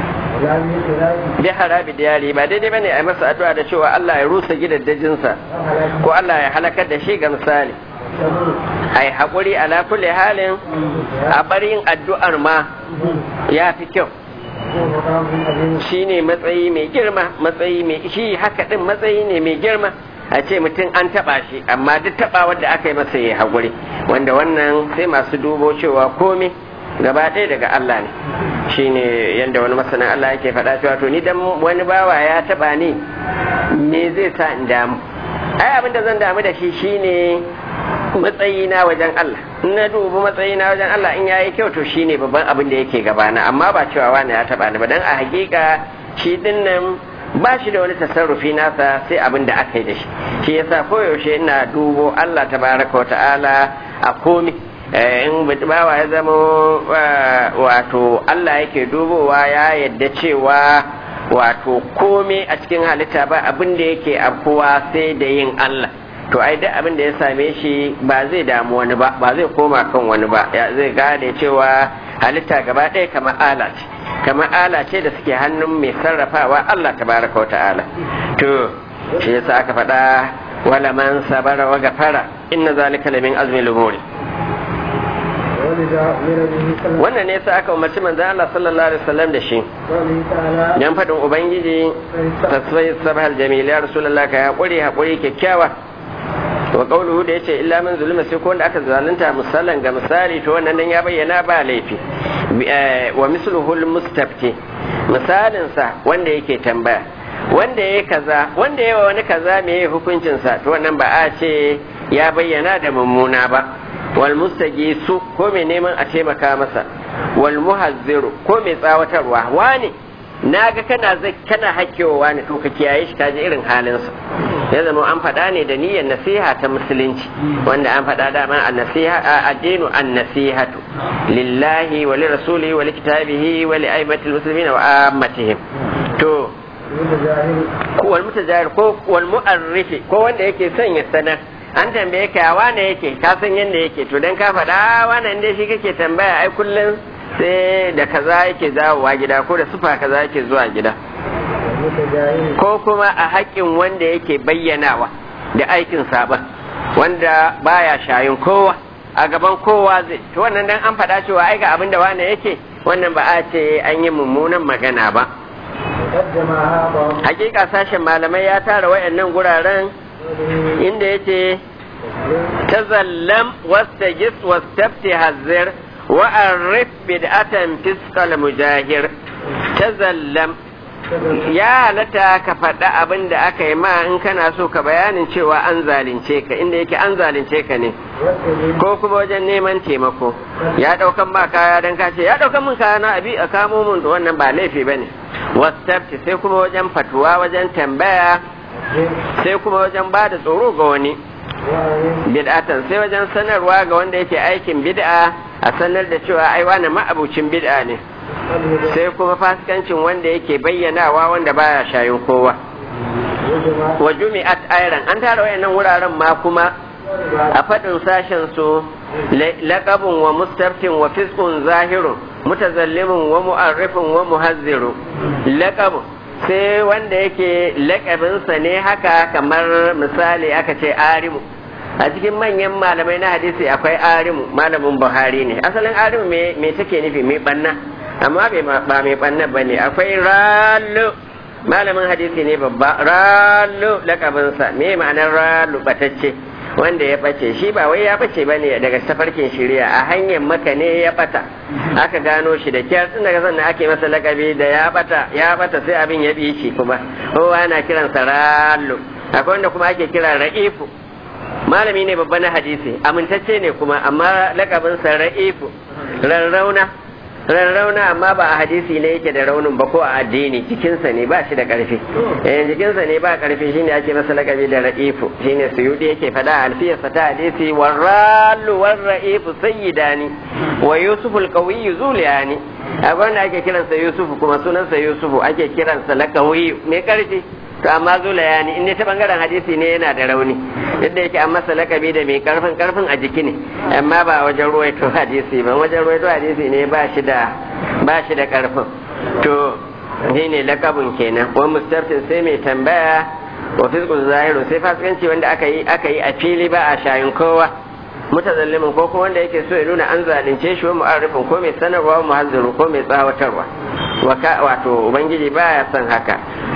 bi harabi diyari ba daidai bane a masa addu'a da cewa Allah ya rusa gidaddajinsa ko Allah ya halakar da shi ga misali ai haƙuri ala kulli halin a barin addu'ar ma ya fi kyau shi ne matsayi mai girma matsayi mai shi haka din matsayi ne mai girma a ce mutum an taba shi amma duk taba wanda aka yi masa ya haƙuri wanda wannan sai masu dubo cewa komai gaba ɗaya daga Allah ne shine yadda wani masanin Allah yake faɗa cewa to ni dan wani bawa ya taɓa ni me zai sa in damu ai abin da zan damu da shi shine matsayina wajen Allah in na dubi matsayina wajen Allah in yayi kyau to shine babban abin da yake gabana amma ba cewa wani ya taɓa ni ba dan a hakika shi dinnan ba shi da wani tasarrufi nasa sai abin da aka yi da shi shi yasa koyaushe ina dubo Allah tabaraka wa ta'ala a komi in bawa ya zama wato Allah yake dubowa ya yadda cewa wato komai a cikin halitta ba abin da yake afkuwa sai da yin Allah to ai duk abin da ya same shi ba zai damu wani ba ba zai koma kan wani ba ya zai gane cewa halitta gaba ɗaya kamar ala ce kamar ala ce da suke hannun mai sarrafawa Allah tabaraka wa ta'ala to shi yasa aka faɗa wala man sabara wa gafara inna zalika lamin azmi lumuri wannan ne sa aka umarci manzo Allah sallallahu alaihi wasallam da shi dan fadin ubangiji tasfai sabhal jamil ya rasulullah ka hakuri hakuri kyakkyawa wa qawluhu da yace illa man zulima sai ko wanda aka zalunta misalan ga misali to wannan dan ya bayyana ba laifi wa misluhu almustafti misalin sa wanda yake tambaya wanda yayi kaza wanda yayi wani kaza me hukuncin sa to wannan ba a ce ya bayyana da mummuna ba wal mustagisu ko mai neman a taimaka masa wal muhazziru ko mai tsawatarwa wani naga kana zai kana hakkewa wani to ka kiyaye shi kaji irin halinsa ya zama an faɗa ne da niyyar nasiha ta musulunci wanda an faɗa dama a nasiha a addinu an nasihatu lillahi wa lirasulihi wa likitabihi wa li aimatil muslimina wa ammatihim to wal mutajahir ko wal mu'arrifi ko wanda yake son ya sanar an tambaye ka wane yake ka san yadda yake to dan ka faɗa wannan dai shi kake tambaya ai kullum sai da kaza yake dawowa gida ko da sufa kaza yake zuwa gida ko kuma a haƙƙin wanda yake bayyanawa da aikin saban wanda baya shayin kowa a gaban kowa zai to wannan dan an faɗa cewa ai ga abin da wane yake wannan ba a ce an yi mummunan magana ba hakika sashen malamai ya tara wayannan guraren inda yace tazallam wastajis wastafti hazzir wa arif bid'atan fiskal mujahir tazallam ya halatta ka faɗa abin da aka yi ma in kana so ka bayanin cewa an zalunce ka inda yake an zalunce ka ne ko kuma wajen neman taimako ya ɗaukan ma kaya don ka ce ya ɗaukan min kaya na abi a kamo mun da wannan ba laifi ba ne wasafti sai kuma wajen fatuwa wajen tambaya sai kuma wajen ba da tsoro ga wani bid'atan sai wajen sanarwa ga wanda yake aikin bid'a a sanar da cewa ai wani ma'abucin bid'a ne sai kuma fasikancin wanda yake bayyanawa wanda baya shayin kowa wa jumi'at ayran an tara wayannan wuraren ma kuma a faɗin sashen su laqabun wa mustaftin wa fiskun zahirun mutazallimun wa mu'arrifun wa muhazziru laqabun sai wanda yake laƙabinsa ne haka kamar misali aka ce arimu a cikin manyan malamai na hadisi akwai arimu malamin buhari ne asalin arimu me take nufi mai banna amma ba mai banna ba ne akwai rallo malamin hadisi ne babba rallo laƙabinsa me ma'anar rallo batacce wanda ya bace shi ba wai ya bace ba ne daga tafarkin shirya a hanyar maka ne ya bata aka gano shi da kyar tun daga sannan ake masa lakabi da ya bata ya bata sai abin ya bi shi kuma kowa ana kiransa rallo akwai wanda kuma ake kira ra'ifu malami ne babba na hadisi amintacce ne kuma amma lakabinsa ra'ifu rarrauna rarrauna amma ba a hadisi ne yake da raunin ba ko a addini jikinsa ne ba shi da karfi eh jikinsa ne ba karfi shine ake masa lakabi da ra'ifu shine suyudi yake fada alfiyarsa ta hadisi warralu warra'ifu sayyidani wa yusuful qawiyyu zuliyani a wanda ake kiransa yusufu kuma sunansa yusufu ake kiransa lakawi mai karfi to amma zulayani in ne ta bangaren hadisi ne yana da rauni yadda yake an masa lakabi da mai karfin karfin a jiki ne amma ba wajen ruwaito hadisi ba wajen ruwaito hadisi ne ba shi da ba shi da karfin to shi ne lakabin kenan wa mustaftin sai mai tambaya wa fiskul zahiru sai fasikanci wanda aka yi aka yi a fili ba a shayin kowa mutazallimin ko kuma wanda yake so ya nuna an zalunce shi wa mu'arrifin ko mai sanarwa muhazziru ko mai tsawatarwa wato ubangiji baya son haka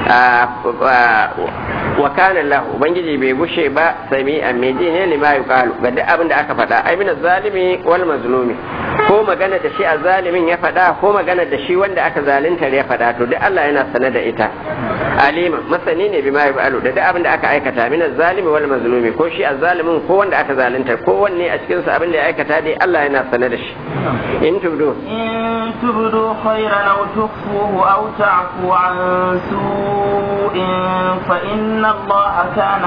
wa kana Allah ubangiji bai gushe ba sami a meji ne lima yuqalu ga duk abin da aka faɗa ai min zalimi wal mazlumi ko magana da shi azzalimin ya faɗa ko magana da shi wanda aka zalunta ya faɗa to duk Allah yana sane da ita alima masani ne bima yafalu da duk abin da aka aikata min azzalimi wal mazlumi ko shi azzalimin ko wanda aka zalunta ko wanne a cikin sa abin da ya aikata dai Allah yana sane da shi in tubdu إن تبدوا خيرا أو تخفوه أو تعفو عن سوء فإن الله كان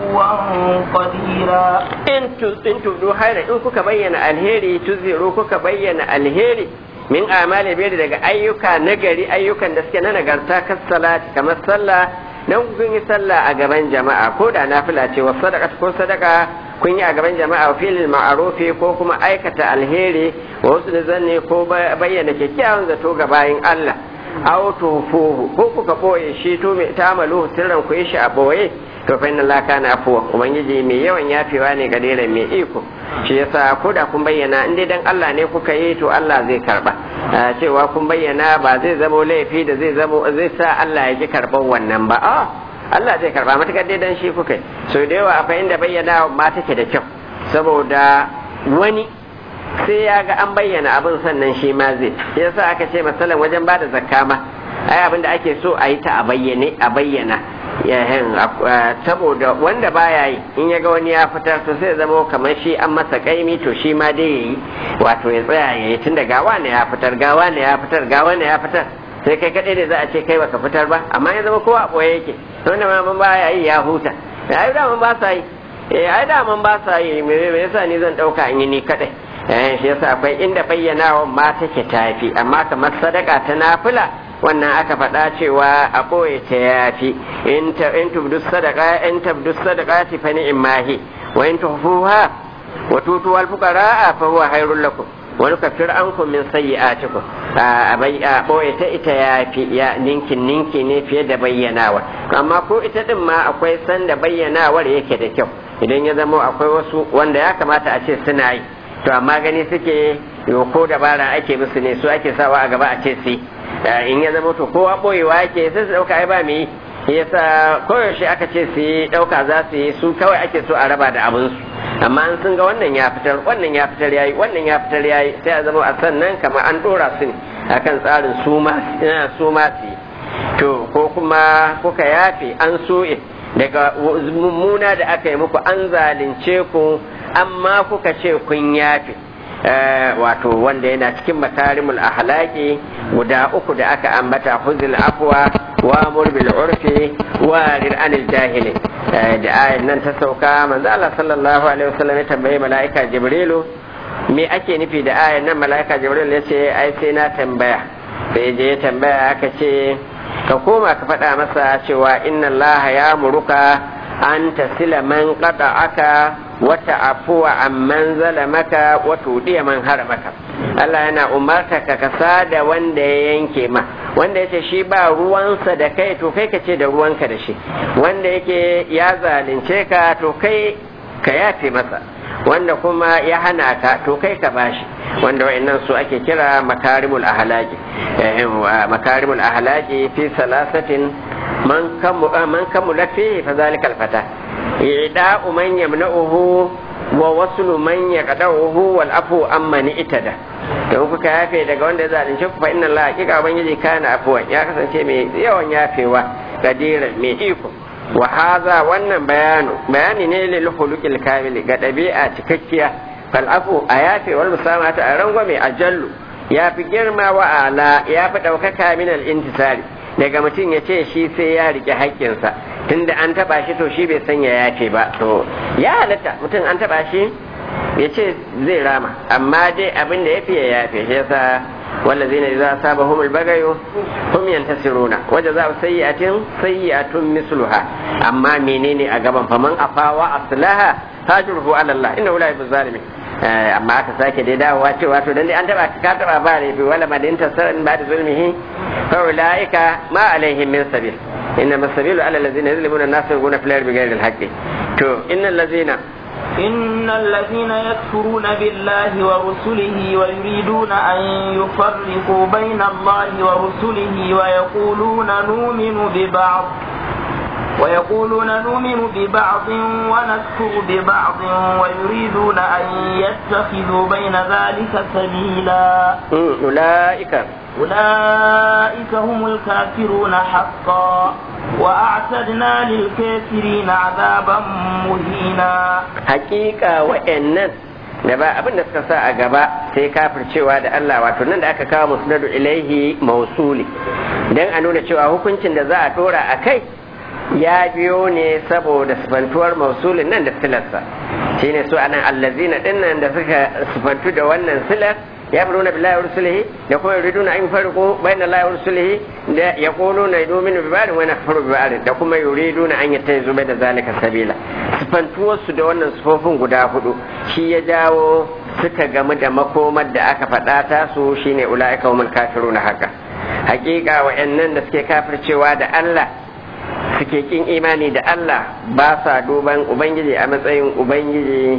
عفوا قديرا in tu- in tubdu haira in kuka bayyana alheri tuziru kuka bayyana alheri min amali biyar daga ayyuka nagari ayyukan da suke na nagarta kas salati kamar sallah dan kun yi sallah a gaban jama'a ko da nafila ce wa sadaka ko sadaka kun yi a gaban jama'a filin ma'arufi ko kuma aikata alheri wa wasu da zanne ko ba- bayyana kyakkyawan zato ga bayin Allah aw tufuhu ko kuka boye shi to me tamalu sirran ku yi shi a boye to fa inna Allah kana afuwa ubangiji mai yawan yafewa ne ga dare mai iko shi yasa ko da kun bayyana in dai dan Allah ne kuka yi to Allah zai karba Ah, cewa kun bayyana ba zai zamo laifi da zai zamo zai sa Allah ya ji karban wannan ba a Allah zai karba matakar dai dan shi kuka yi so da yawa akwai inda bayyana ma take da kyau saboda wani sai ya ga an bayyana abin sannan shi ma zai yasa aka ce masalan wajen ba da zakka ma ai abin da ake so a yi ta a bayyane a bayyana yahin saboda wanda baya yi in ya ga wani ya fitar to sai zama kamar shi an masa kaimi to shi ma dai yayi wato ya tsaya ya yi tunda gawa ne ya fitar gawa ne ya fitar gawa ne ya fitar sai kai kadai ne za a ce kai baka fitar ba amma ya zama kowa a boye yake wanda ma mun baya yi ya huta ai da mun ba sa yi eh ai da mun ba sa yi me yasa ni zan dauka in yi ni kadai eh shi yasa akwai inda bayyanawa ma take tafi amma kamar sadaka ta nafila wannan aka faɗa cewa a ɓoye ta yafi in ta in tubdu sadaka in tabdu sadaqati fa ni'mahi wa in tuhfuha wa tutu al fuqara fa huwa khairul lakum wa nukaffir ankum min sayyi'atikum a bai a ɓoye ta ita yafi ya ninkin ninki ne fiye da bayyanawa amma ko ita din ma akwai sanda bayyanawar yake da kyau idan ya zama akwai wasu wanda ya kamata a ce suna yi to amma gani suke yo ko dabara ake musu ne su ake sawa a gaba a ce su in ya zama to kowa boyewa yake sai su dauka ai ba mu yi yasa koyaushe aka ce su yi dauka za su yi su kawai ake so a raba da abin su amma an sun ga wannan ya fitar wannan ya fitar yayi wannan ya fitar yayi sai a zama a sannan kamar an dora su ne akan tsarin su ma su ma su yi to ko kuma kuka yafe an so'e daga mummuna da aka yi muku an zalunce ku amma kuka ce kun yafe wato wanda yana cikin makarimul ahlaki guda uku da aka ambata huzul afwa wa amur bil urfi wa rir anil jahili da ayan nan ta sauka manzo Allah sallallahu alaihi wasallam ya tambaye malaika jibrilu me ake nufi da ayan nan malaika jibril ya ce ai sai na tambaya sai je ya tambaya aka ce ka koma ka faɗa masa cewa inna Allah ya muruka an tasila man aka wata afuwa amman zalamaka wata udiya man haramaka Allah yana umarta ka kasa da wanda ya yanke ma wanda ya ce shi ba ruwansa da kai to kai ka ce da ruwanka da shi wanda yake ya zalunce ka to kai ka yafe masa wanda kuma ya hana ka to kai ka bashi wanda wa'annan su ake kira makarimul ahlaki makarimul ahlaki fi salasatin man kamu man kamula fi fa zalikal fata ida'u man yamna'uhu wa waslu man yaqda'uhu wal afu amma ni itada don kuka yafe daga wanda ya zalunce ku fa inna Allah hakika ubangiji kana afuwan ya kasance mai yawan yafewa kadira mai iko wa haza wannan bayanu bayani ne lil khuluqil kamili ga dabi'a cikakkiya fal afu a yafe wal musamata a rangwame a jallu ya fi girma wa ala ya fi ɗaukaka min al intisari daga mutum ya ce shi sai ya rike haƙƙinsa tunda an taɓa shi to shi bai san ya yafe ba to ya halatta mutum an taɓa shi ya ce zai rama amma dai abin da ya fi ya yafe shi yasa والذين إذا أصابهم البغي هم ينتصرون وجزاء سيئة سيئة مثلها أما منين أجابا فمن أفا وأصلها هاجره على الله إنه لا يحب الظالمين amma aka sake dai dawowa cewa to dan dai an taba ka taba ba ne bi wala madin tasarin ba da zulmihi fa ulaika ma alaihim min sabil inna masabilu ala allazina yuzlimuna an-nasa yaquluna fil ardi bighayri al-haqqi to innal ladzina إن الذين يكفرون بالله ورسله ويريدون أن يفرقوا بين الله ورسله ويقولون نؤمن ببعض ويقولون نؤمن ببعض ونكفر ببعض ويريدون أن يتخذوا بين ذلك سبيلا أولئك أولئك هم الكافرون حقا وأعتدنا للكافرين عذابا مهينا حقيقة وإنن da ba abin da suka sa a gaba sai kafircewa da Allah wato nan da aka kawo musnadu ilaihi mausuli dan a nuna cewa hukuncin da za a dora a kai ya biyo ne saboda sifantuwar mausulin nan da silarsa shine su anan allazina dinnan da suka sifantu da wannan silar يأمرون بالله ورسله يقول يريدون أن يفرقوا بين الله ورسله يقولون يؤمن ببعض ونكفر ببعض يقول يريدون أن يتخذوا بين ذلك سبيلا sifantuwar su da wannan sufofin guda hudu shi ya jawo suka gamu da makomar da aka faɗa ta su shine ula'ika humul kafiruna haka hakika wa'annan da suke kafircewa da Allah suke kin imani da Allah ba sa duban Ubangiji a matsayin Ubangiji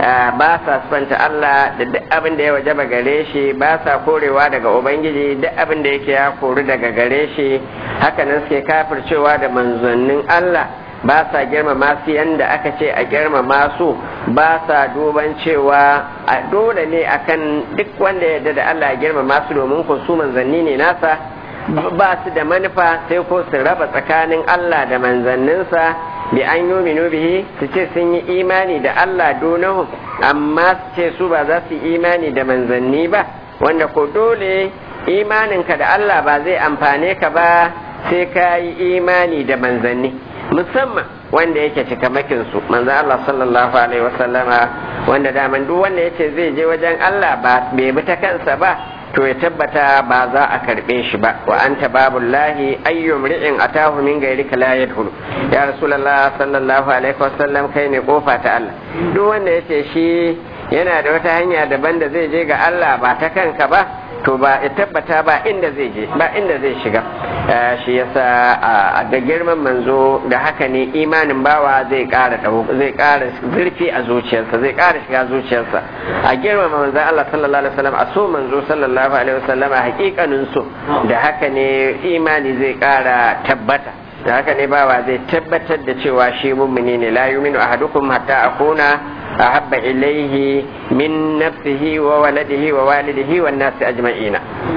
ba sa spanta Allah da duk abin da ya wajaba gare shi ba sa korewa daga Ubangiji duk abin da yake ya kori daga gare shi hakanan suke kafircewa da manzannin Allah ba sa girmama su yanda aka ce a girmama su ba sa duban cewa a dole ne akan duk wanda ya yarda da Allah ya girmama su domin ko su manzanni ne nasa ba su da manufa sai ko su raba tsakanin Allah da manzanninsa bi an yi bihi su ce sun yi imani da Allah donahu amma su ce su ba za su yi imani da manzanni ba wanda ko dole imaninka da Allah ba zai amfane ka ba sai ka yi imani da manzanni musamman wanda yake cikamakin su manzan Allah sallallahu alaihi wasallama wanda daman duk wanda yace zai je wajen Allah ba bai bi ta kansa ba to ya tabbata ba za a karbe shi ba wa anta babullahi ayyum ri'in atahu min ghayrika la yadkhulu ya rasulullah sallallahu alaihi wasallam kai ne kofa ta Allah duk wanda yace shi yana da wata hanya daban da zai je ga Allah ba ta kanka ba to ba ya tabbata ba inda zai je ba inda zai shiga shi yasa a ga girman manzo da haka ne imanin bawa zai ƙara zai ƙara zurfi a zuciyarsa zai ƙara shiga zuciyarsa a girmama manzo Allah sallallahu alaihi wasallam a so manzo sallallahu alaihi wasallam a hakikanin so da haka ne imani zai ƙara tabbata da haka ne bawa zai tabbatar da cewa shi mummuni ne la yuminu ahadukum hatta akuna أحب إليه من نفسه وولده ووالده والناس أجمعين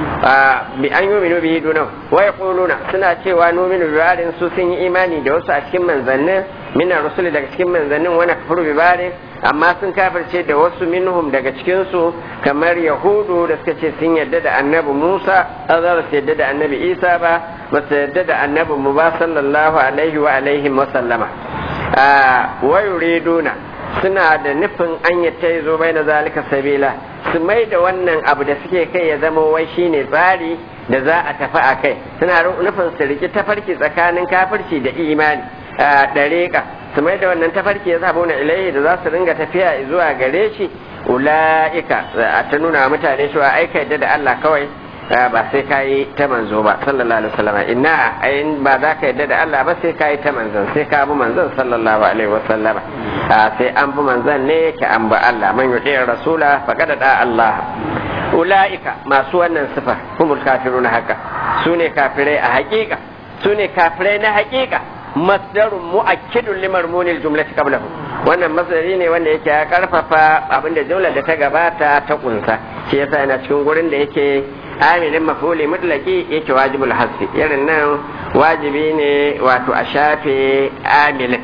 بأن يؤمنوا به دونه ويقولون سنة ونؤمن ببعض سوسين إيماني دوس أشكم من ظن من الرسول daga cikin manzannin wani kafir bibari amma sun kafirce da wasu minhum daga cikinsu kamar yahudu da suka ce sun yadda da annabi musa za su yadda da annabi isa ba ba su yadda da annabi mu ba sallallahu alaihi wa alaihi wa sallama wa yuriduna suna da nufin an ta zo bai na zalika sabila su mai da wannan abu da suke kai ya zama wai shine tsari da za a tafi a kai suna nufin su riki tafarki tsakanin kafirci da imani a ɗariƙa su mai da wannan tafarki ya zabo na ilaihi da za su ringa tafiya zuwa gare shi ula'ika a ta nuna mutane cewa aika yadda da Allah kawai ba sai ka yi ta manzo ba sallallahu alaihi wasallam inna ayin ba za ka yadda da Allah ba sai ka yi ta manzon sai ka bi manzon sallallahu alaihi wasallam sai an bi manzon ne ke an bi Allah man yuti rasula faqad da Allah ulaika masu wannan sifa humul kafiruna haka sune kafirai a hakika sune kafirai na hakika masdarun mu'akkidun limarmunil jumlati qablahu wannan masdari ne wanda yake ya karfafa abinda jumlar da ta gabata ta kunsa shi yasa yana cikin gurin da yake amilin mafuli mutlaki yake wajibul hasfi irin nan wajibi ne wato a shafe amilin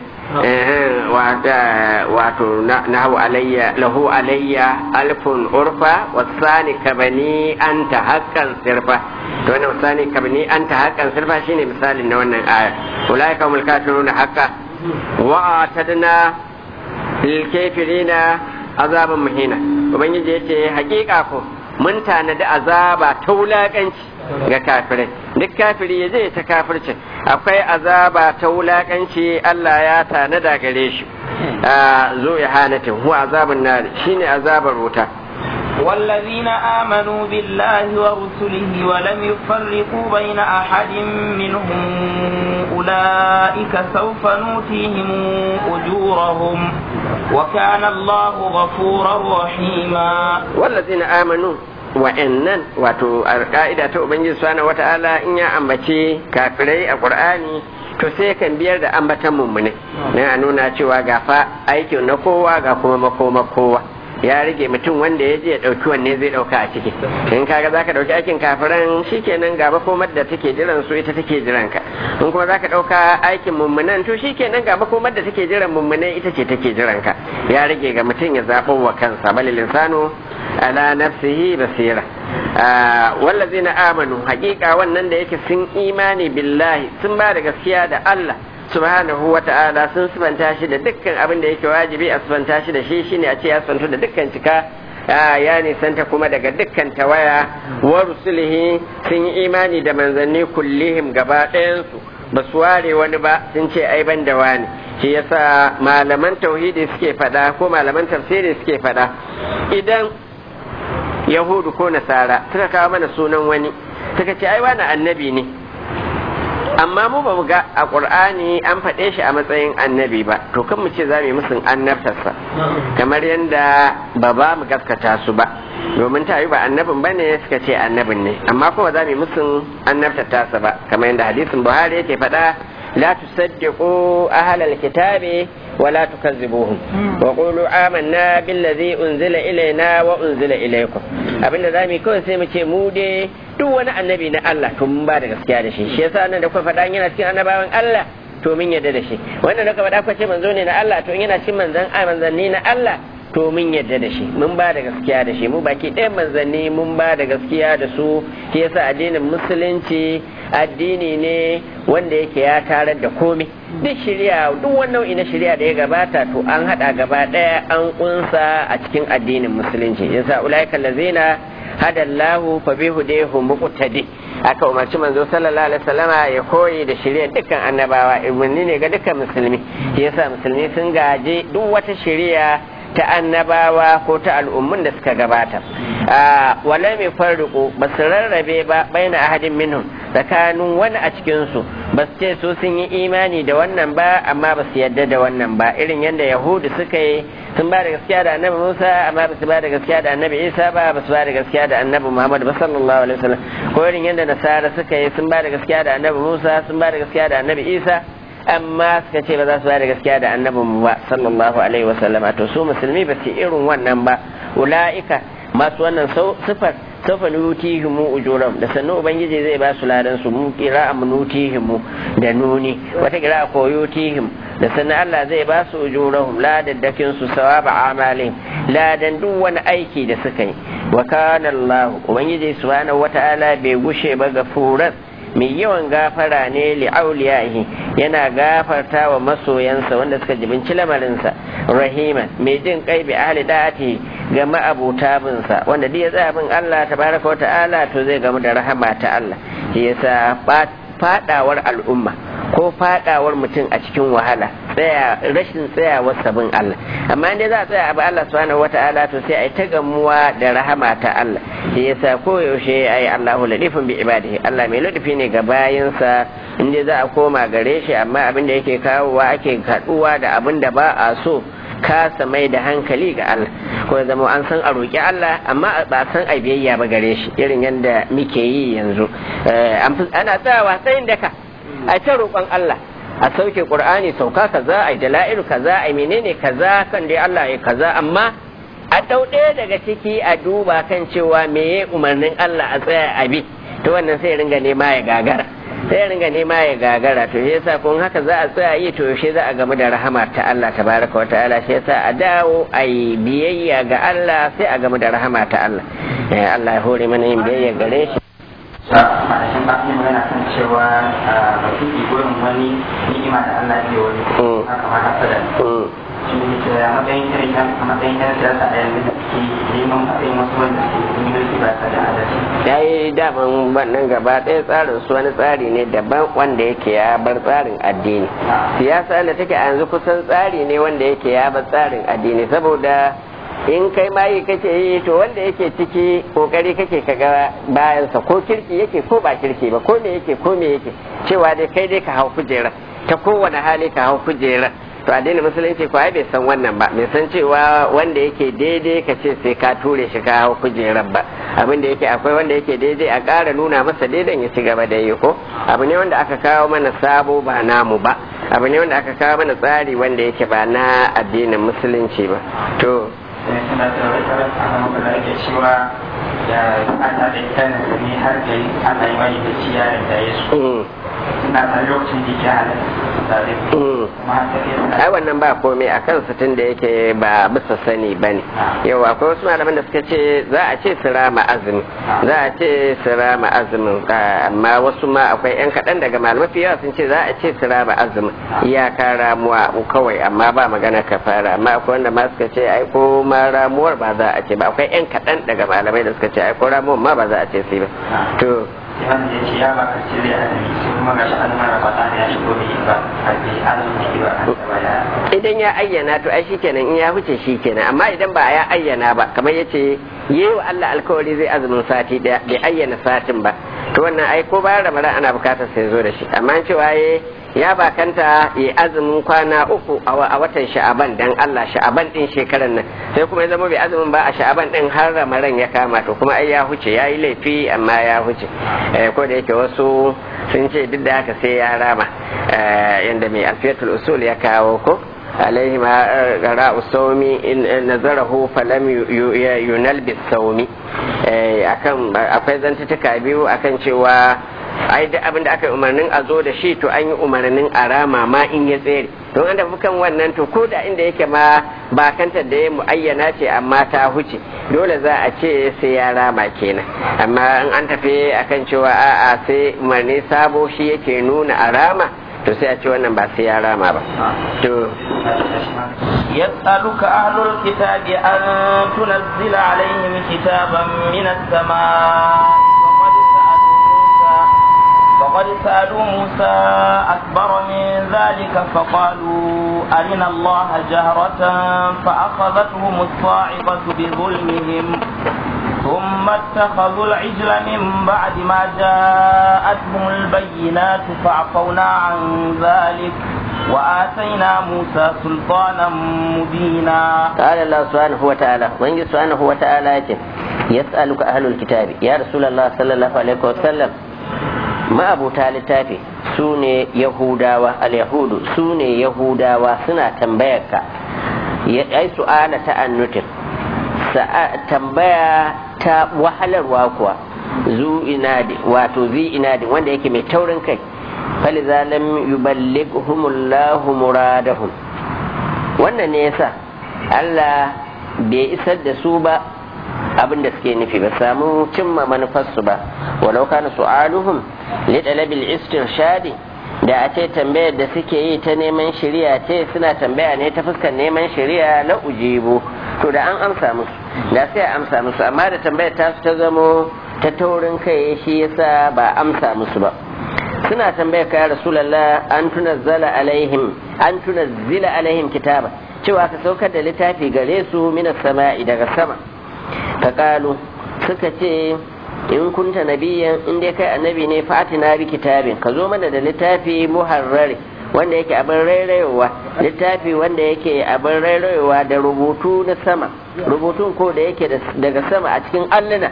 wato nahu alayya lahu alayya alfun urfa wasani kabani anta haqqan sirfa to wannan wasani kabani anta haqqan sirfa shine misalin na wannan aya ulaika humul kafiruna haqqa wa atadna lil kafirina azaban muhina ubangiji yace hakika ko mun tanadi azaba ta wulaƙanci ga kafirai duk kafiri ya zai ta kafircin akwai azaba ta wulaƙanci Allah ya tanada gare shi zo ya hanatin huwa azabun nari shine azabar wuta والذين آمنوا بالله ورسله ولم يفرقوا بين أحد منهم أولئك سوف نؤتيهم أجورهم وكان الله غفورا رحيما والذين آمنوا wa'annan wato a ka'ida ta ubangiji subhanahu wata'ala in ya ambaci kafirai a qur'ani to sai kan biyar da ambatan mummune na a nuna cewa ga fa aikin na kowa ga kuma makoma kowa ya rage mutum wanda ya je ya ɗauki wanne zai ɗauka a ciki in kaga za ka ɗauki aikin kafiran shikenan ga makomar da take jiran su ita take jiran ka in kuma za ka ɗauka aikin mummunan to shikenan ga makomar da take jiran mummunan ita ce take jiran ka ya rage ga mutum ya zaɓo wa kansa balil insanu ala nafsihi basira wallazina amanu haƙiƙa wannan da yake sun imani billahi sun ba da gaskiya da Allah subhanahu wa ta'ala sun sifanta shi da dukkan abin da yake wajibi a sifanta shi da shi shine a ce ya sifantu da dukkan cika ya nisanta kuma daga dukkan tawaya wa rusulihi sun yi imani da manzanni kullihim gaba ɗayansu ba su ware wani ba sun ce ai ban da wani shi yasa malaman tauhidi suke faɗa ko malaman tafsiri suke faɗa idan yahudu ko nasara suka kawo mana sunan wani suka ce ai wani annabi ne amma mu ba mu ga a ƙur'ani an faɗe shi a matsayin annabi ba to kan mu ce za mu yi musun annabtarsa kamar yadda ba ba mu gaskata su ba domin ta yi ba annabin ba ne suka ce annabin ne amma kuma za mu yi musun annabtar tasa ba kamar yadda hadisin buhari yake faɗa la tusaddiqu ahlal kitabi ولا تكذبوهم وقولوا آمنا بالذي أنزل إلينا وأنزل إليكم abinda za mu yi kawai sai mu ce mu dai duk wani annabi na Allah to mun ba da gaskiya da shi shi yasa nan da kuka faɗa yana cikin annabawan Allah to mun yarda da shi wannan da kuka faɗa kuka ce manzo ne na Allah to yana cikin manzan manzanni na Allah to mun yarda da shi mun ba da gaskiya da shi mu baki ɗayan manzanni mun ba da gaskiya da su shi yasa addinin musulunci addini ne wanda yake ya tarar da komai duk shirya duk wani nau'i na shirya da ya gabata to an hada gaba daya an kunsa a cikin addinin musulunci yasa ulaika allazina hadallahu fa bihudahu muqtadi aka umarci manzo sallallahu alaihi wasallama ya koyi da shirya dukkan annabawa ibni ne ga dukkan musulmi yasa musulmi sun gaje duk wata shirya ta annabawa ko ta al'ummun da suka gabata wala mai farriƙo ba su rarrabe ba baina ahadin minhum tsakanin wani a cikinsu ba su ce su sun yi imani da wannan ba amma ba su yadda da wannan ba irin yadda yahudu suka yi sun ba da gaskiya da annabi musa amma ba su ba da gaskiya da annabi isa ba ba su ba da gaskiya da annabi muhammad ba sallallahu alaihi wasallam ko irin yadda nasara suka yi sun ba da gaskiya da annabi musa sun ba da gaskiya da annabi isa amma suka ce ba za su ba da gaskiya da annabin mu ba sallallahu alaihi wa sallama to su musulmi ba su irin wannan ba ula'ika masu wannan sifar sofa nutihimu ujuram da sannu ubangiji zai ba su ladan su mu qira'a nutihimu da nuni wata qira'a ko yutihim da sannu Allah zai ba su ujurahum ladaddakin su sawaba amalin ladan duk wani aiki da suka yi wa kana Allah ubangiji subhanahu wata'ala bai gushe ba gafuran mai yawan gafara ne li'auliyahi yana gafarta wa masoyansa wanda suka jibinci lamarinsa rahima mai jin kai bi ahli da'ati ga ma'abuta binsa wanda duk ya tsaya bin Allah tabaraka wa ta'ala to zai gamu da rahama ta Allah shi yasa fadawar al'umma ko fadawar mutum a cikin wahala tsaya rashin tsayawar sabin Allah amma inda za a tsaya abu Allah subhanahu wata'ala to sai a yi ta gamuwa da rahama ta Allah shi yasa koyaushe ai Allahu ladifun bi ibadihi Allah mai ladafi ne ga bayinsa inda za a koma gare shi amma abin da yake kawowa ake kaduwa da abin da ba a so kasa mai da hankali ga Allah ko zama an san a roƙi Allah amma ba san a biyayya ba gare shi irin yadda muke yi yanzu ana tsayawa tsayin daka a ta roƙon Allah a sauke Qur'ani sauka kaza ai dala'ilu kaza ai menene kaza kan dai Allah ya kaza amma a ɗau ɗaya daga ciki a duba kan cewa meye umarnin Allah a tsaya a bi to wannan sai ringa nema ya gagara sai ringa nema ya gagara to shi yasa kun haka za a tsaya yi to yaushe za a gamu da rahama ta Allah tabaraka wa ta'ala shi yasa a dawo a yi biyayya ga Allah sai a gamu da rahama ta Allah Allah ya hore mana yin biyayya gare shi malashin ba yi magana kan cewa ba su yi gurin wani ni'ima da Allah ya wani haka ma hasada shi ne ke a matsayin irin yan a matsayin yan siyasa a yanzu da ke neman matsayin wasu wanda ke yi ba ta da adalci ya yi daman wannan gaba ɗaya tsarin su wani tsari ne daban wanda yake ya bar tsarin addini siyasa da take a yanzu kusan tsari ne wanda yake ya bar tsarin addini saboda in kai ma yi kake yi to wanda yake ciki kokari kake kaga bayansa ko kirki yake ko ba kirki ba ko me yake ko me yake cewa dai kai dai ka hau kujera ta kowane hali ka hau kujera to addinin musulunci ko ai bai san wannan ba bai san cewa wanda yake daidai ka ce sai ka ture shi ka hau kujerar ba abin da yake akwai wanda yake daidai a ƙara nuna masa daidan ya ci gaba da yi ko abu ne wanda aka kawo mana sabo ba namu ba abu ne wanda aka kawo mana tsari wanda yake ba na addinin musulunci ba to suna da wata ana magana da cewa da ana da kan ne har da ana yi mai da ciyarin da ya so suna da lokacin da ke halatta tare kuma har da ai wannan ba komai a kan tun da yake ba bisa sani ba ne yau akwai wasu malaman da suka ce za a ce su rama azumi za a ce su rama azumin amma wasu ma akwai yan kaɗan daga malamai fiye sun ce za a ce su rama azumin iyaka ramuwa kawai amma ba magana kafara amma akwai wanda ma suka ce ai ko ma ramuwar ba za a ce ba akwai yan kaɗan daga malamai da suka ce ai ko ramuwar ma ba za a ce su ba to wanda ya ce ya ba ka cire azumi sai kuma ga shi azumin rabata ya shigo da ba a ce azumi ba a idan ya ayyana to ai shikenan in ya huce shikenan amma idan ba ya ayyana ba kamar yace yi wa Allah alkawari zai azumin sati daya bai ayyana satin ba to wannan ai ko bayan ramadan ana bukatar sai zo da shi amma cewa ya bakanta ya azumin kwana uku a watan sha'aban dan Allah sha'aban din shekaran nan sai kuma ya zama bai azumin ba a sha'aban din har ramadan ya kama to kuma ai ya huce ya yi laifi amma ya huce ko da yake wasu sun ce duk da haka sai ya rama yanda mai alfiyatul usul ya kawo ko عليه ما قراء الصوم إن نظره فلم ينل بالصوم akan akwai zantutuka biyu akan cewa ai duk abin da aka yi umarnin a zo da shi to an yi umarnin a rama ma in ya tsere don an tafi kan wannan to ko da inda yake ma ba kanta da ya muayyana ce amma ta huce dole za a ce sai ya rama kenan amma in an tafi akan cewa a'a sai umarni sabo shi yake nuna a rama to sai a ce wannan ba sai ya rama ba to يسألك أهل الكتاب أن تنزل عليهم كتابا من السماء وقد سألوا موسى أكبر من ذلك فقالوا أرنا الله جهرة فأخذتهم الصاعقة بظلمهم ثم اتخذوا العجل من بعد ما جاءتهم البينات فعفونا عن ذلك وآتينا موسى سلطانا مبينا قال الله سبحانه وتعالى وإن سبحانه وتعالى يسألك أهل الكتاب يا رسول الله صلى الله عليه وسلم ما أبو تالي تافي سوني يهودا اليهود سوني يهودا سنة تنبيك أي سؤال تأنتك tambaya ta wahalarwa kuwa zu inadi wato zi inadi wanda yake mai taurin kai faliza lam yuballighumullahu muradahum wannan ne yasa Allah bai isar da su ba abin da suke nufi ba samu cimma manufarsu ba walau kana su'aluhum li talabil istirshadi da a ce tambayar da suke yi ta neman shari'a ce suna tambaya ne ta fuskar neman shari'a la ujibu to da an amsa musu da sai amsa musu amma da tambayar ta ta zamo ta taurin kai shi yasa ba amsa musu ba suna tambayar ka rasulullah an tunazzala alaihim an tunazzila alaihim kitaba cewa ka saukar da littafi gare su minas sama'i daga sama ka kalu suka ce in kunta nabiyan in dai kai annabi ne fatina bi kitabin ka zo mana da littafi muharrari wanda yake abin rairayowa littafi wanda yake abin rairayowa da rubutu na sama rubutun ko da yake daga sama a cikin alluna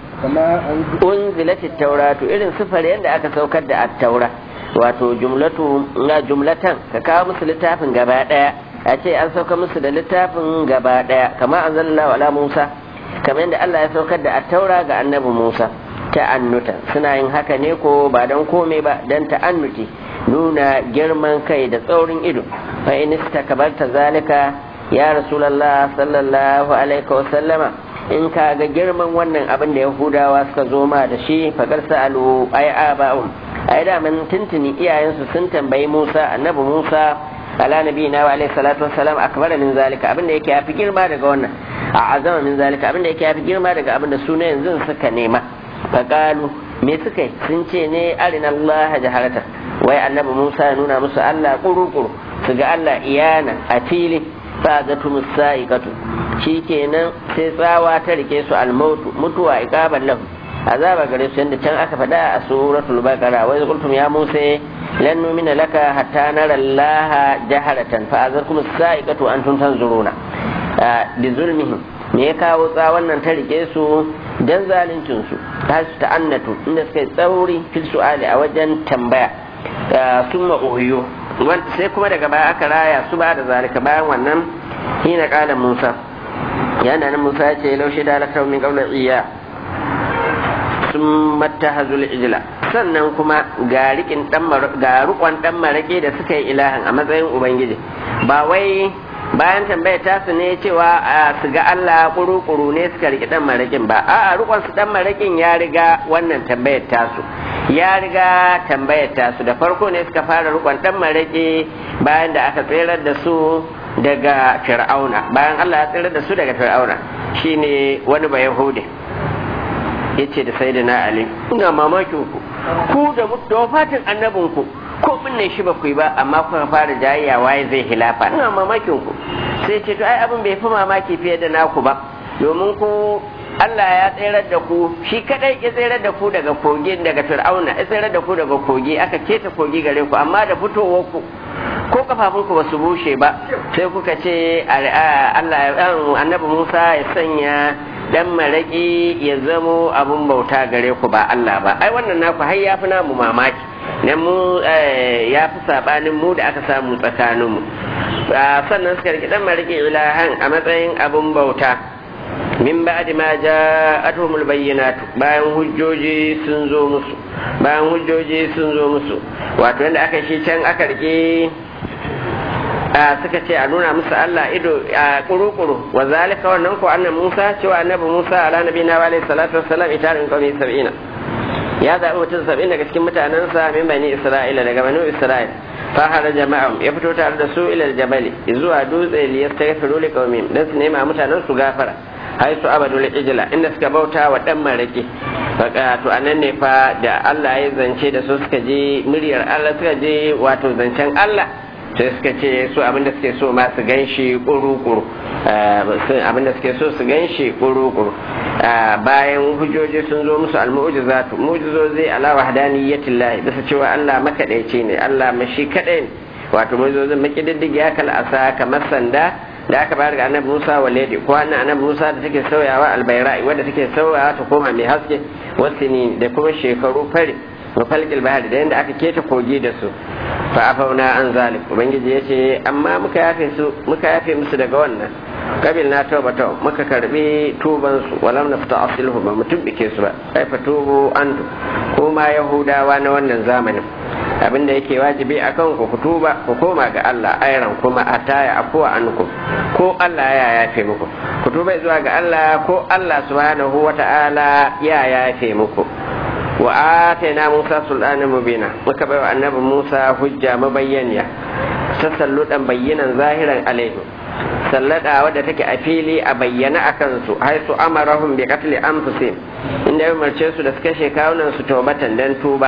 unzilati tauratu irin sifar yadda aka saukar da attaura wato jumlatu na jumlatan ka kawo musu littafin gaba daya a ce an sauka musu da littafin gaba daya kamar anzalallahu ala musa kamar yadda Allah ya saukar da attaura ga annabi Musa ta'annuta suna yin haka ne ko ba don komai ba don ta'annuti nuna girman kai da tsaurin ido fa in istakabarta zalika ya rasulullah sallallahu alaihi wa sallama in ka ga girman wannan abin da yahudawa suka zo ma da shi fagar sa'alu ay aba'um ai da man tuntuni iyayensu sun tambayi Musa annabi Musa ala nabiyina wa alaihi salatu wassalam akbar min zalika abin da yake yafi girma daga wannan a azama min zalika abin da yake yafi girma daga abin da suna yanzu suka nema faqalu me suka yi sun ce ne arina Allah jaharata wai annabi Musa ya nuna musu Allah kuru-kuru su ga Allah iyana a fili fa zatu musaiqatu shikenan sai tsawa ta rike su almautu mutuwa iqaban lahu azaba gare su yadda can aka faɗa a suratul baqara wai qultum ya musa lan numina laka hatta nara Allah jaharatan fa azarkum as-sa'iqatu antum tanzuruna bi zulmihim me ya kawo tsawon nan ta rike su dan zaluncin su ta su ta'annatu inda suka yi tsauri fil su'ali a wajen tambaya summa uhiyo sai kuma daga baya aka raya su ba da zalika bayan wannan hina kala Musa yana nan Musa ya ce laushe da lakar min qawla iya sun mattahazul ijla sannan kuma ga rikin dan ga rukon dan marake da suka yi ilahin a matsayin ubangiji ba wai bayan tambayar tasu ne cewa su ga Allah kuru-kuru ne suka riki dan marakin ba a'a rukon su dan marakin ya riga wannan tambayar tasu ya riga tambayar tasu da farko ne suka fara rukon dan marake bayan da aka tserar da su daga fir'auna bayan Allah ya tserar da su daga fir'auna shine wani ba yahudi yace da sayyidina ali ina mamakin ku ku da da wafatin annabinku ko binne shi ba ku yi ba amma kuka fara jayayya waye zai hilafa ina mamakin ku sai ce to ai abin bai fi mamaki fiye da naku ba domin ku Allah ya tsirar da ku shi kadai ya tsirar da ku daga kogi daga fir'auna ya tsirar da ku daga kogi aka keta kogi gare ku amma da fitowar ku ko kafafunku ba su bushe ba sai kuka ce Allah annabi Musa ya sanya dan maraki ya zamo abun bauta gare ku ba Allah ba ai wannan naku har ya fi namu mamaki nan mu ya fi sabanin mu da aka samu tsakanin mu sannan suka riki dan maraki ilahan a matsayin abun bauta min ba'di ma ja'atuhumul bayyinatu bayan hujjoji sun zo musu bayan hujjoji sun zo musu wato yanda aka shi can aka rike suka ce a nuna musu Allah ido a kuru-kuru wa zalika wannan ko annabi Musa cewa annabi Musa ala nabi na wa salatu wassalam itarin qawmi sab'ina ya zaɓi mutum sab'in daga cikin mutanensa min bani Isra'ila daga bani Isra'il fa hada jama'am ya fito tare da su ila jabali zuwa dutse li yastaghfiru li qaumihim dan su nema mutanen su gafara haisu abadul ijla inda suka bauta wa dan maraki faka to anan ne fa da Allah ya zance da su suka je muryar Allah suka je wato zancen Allah sai suka ce su abinda suke so ma su gan shi kuru-kuru abinda suke so su gan shi kuru-kuru bayan hujjoji sun zo musu al-mu'jizatu mu'jizozi ala wahdaniyyatillahi bisa cewa Allah makadaici ne Allah mashi kadai ne wato mu'jizozin makididdigi ya kal asa kamar sanda da aka bayar ga annabi Musa wa lady ko annabi annabi Musa da take sauyawa albayra'i wadda take sauyawa ta koma mai haske wasini da kuma shekaru fari wa falqil bahri da yanda aka keta kogi da su fa afauna an zalik ubangiji yace amma muka yafe su muka yafe musu daga wannan kabil na taubata muka karbi tuban su walam nafta asilhu ba mutum bike su ba kai fa tubu antu kuma yahudawa na wannan zamanin abinda yake wajibi akan ku ku tuba ku koma ga Allah ayran kuma ataya afuwa anku ko Allah ya yafe muku ku tuba zuwa ga Allah ko Allah subhanahu wata'ala ya yafe muku wa atayna Musa sultanan mubina muka baiwa annabi Musa hujja mabayyaniya tasalludan bayyanan zahiran alaihi sallada wadda take a fili a bayyana akan su haisu amarahum bi qatli anfusihim inda ya umarce su da suka kashe kawunan su tobatan dan tuba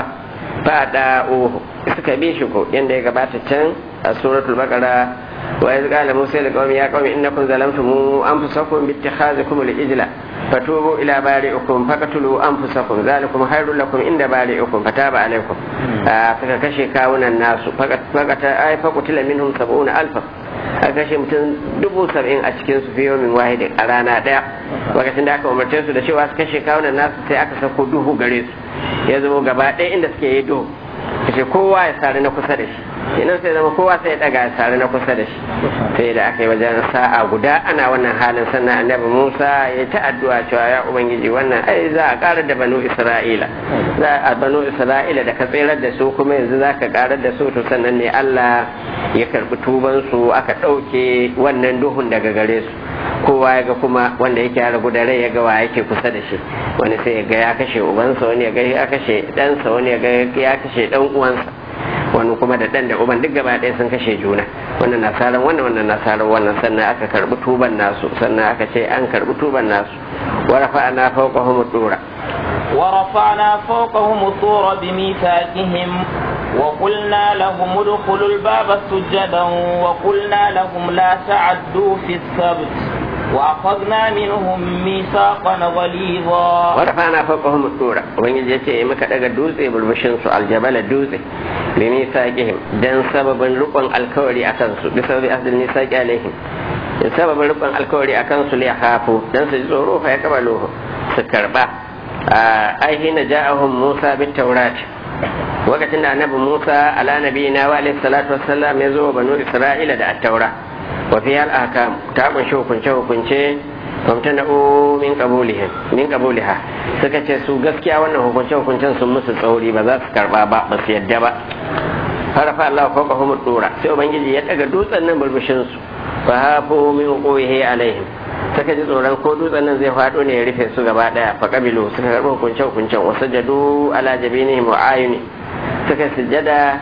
fada uhu suka bi shi ko yanda ya gabata can a suratul baqara wa iz qala musa li qaumi ya qaumi innakum zalamtum anfusakum bi ittikhazikum al-ijla fatubu ila bari'ikum faqtulu anfusakum zalikum khairul lakum inda bari'ikum fataba alaykum suka kashe kawunan nasu faqata ay faqutila minhum sab'una alfa a kashe mutum dubu saba'in a cikin su fiye min wahidin a rana daya lokacin da aka umarce su da cewa su kashe kawunan nasu sai aka sako duhu gare su ya zama gaba ɗaya inda suke yi duhu kashe kowa ya sari na kusa da shi inan sai zama kowa sai ya daga ya sari na kusa da shi sai da aka yi wajen sa'a guda ana wannan halin sannan annabi musa ya ta addu'a cewa ya ubangiji wannan ai za a karar da banu isra'ila za a banu isra'ila da ka tsirar da su kuma yanzu za ka karar da su to sannan ne allah ya karbi tuban su aka ɗauke wannan duhun daga gare su kowa ya ga kuma wanda yake ya ragu da rai ya ga wa yake kusa da shi wani sai ya ga ya kashe ubansa wani ya ga ya kashe ɗansa wani ya ga ya kashe ɗan uwansa wani kuma da ɗan da uban duk gaba ɗaya sun kashe juna wannan nasarar wannan wannan nasarar wannan sannan aka karbi tuban nasu sannan aka ce an karbi tuban nasu wa rafa'ana fawqahum dura ورفعنا فوقهم الطور بميثاقهم وقلنا لهم ادخلوا الباب سجدا وقلنا لهم لا تعدوا في السبت وأخذنا منهم ميثاقا غليظا ورفعنا فوقهم الطور وبنجي yace muka daga dutse bulbushin su aljabala dutse bi misaqihim dan sababin rukun alkawari akan su bi sababi ahdil misaqi alaihim da sababin rukun alkawari akan su li hafu dan su ji tsoro fa ya kabalo su karba ai hina ja'ahum Musa bit tawrat lokacin da annabi Musa ala nabiyina wa alaihi salatu wassalam ya zo banu Isra'ila da at-taura wa fiha al-ahkam ta kunshi hukunce hukunce famtana'u min qabulihim min qabuliha suka ce su gaskiya wannan hukunce hukuncen sun musu tsauri ba za su karba ba ba su yadda ba farafa Allah fawqa hum dura sai ubangiji ya daga dutsen nan burbushin su fa hafu min quwihi alaihim suka ji tsoron ko dutsen nan zai faɗo ne ya rufe su gaba daya fa kabilu suka karɓi hukunce hukuncen wasu jadu ala jabinihim wa ayuni suka sujada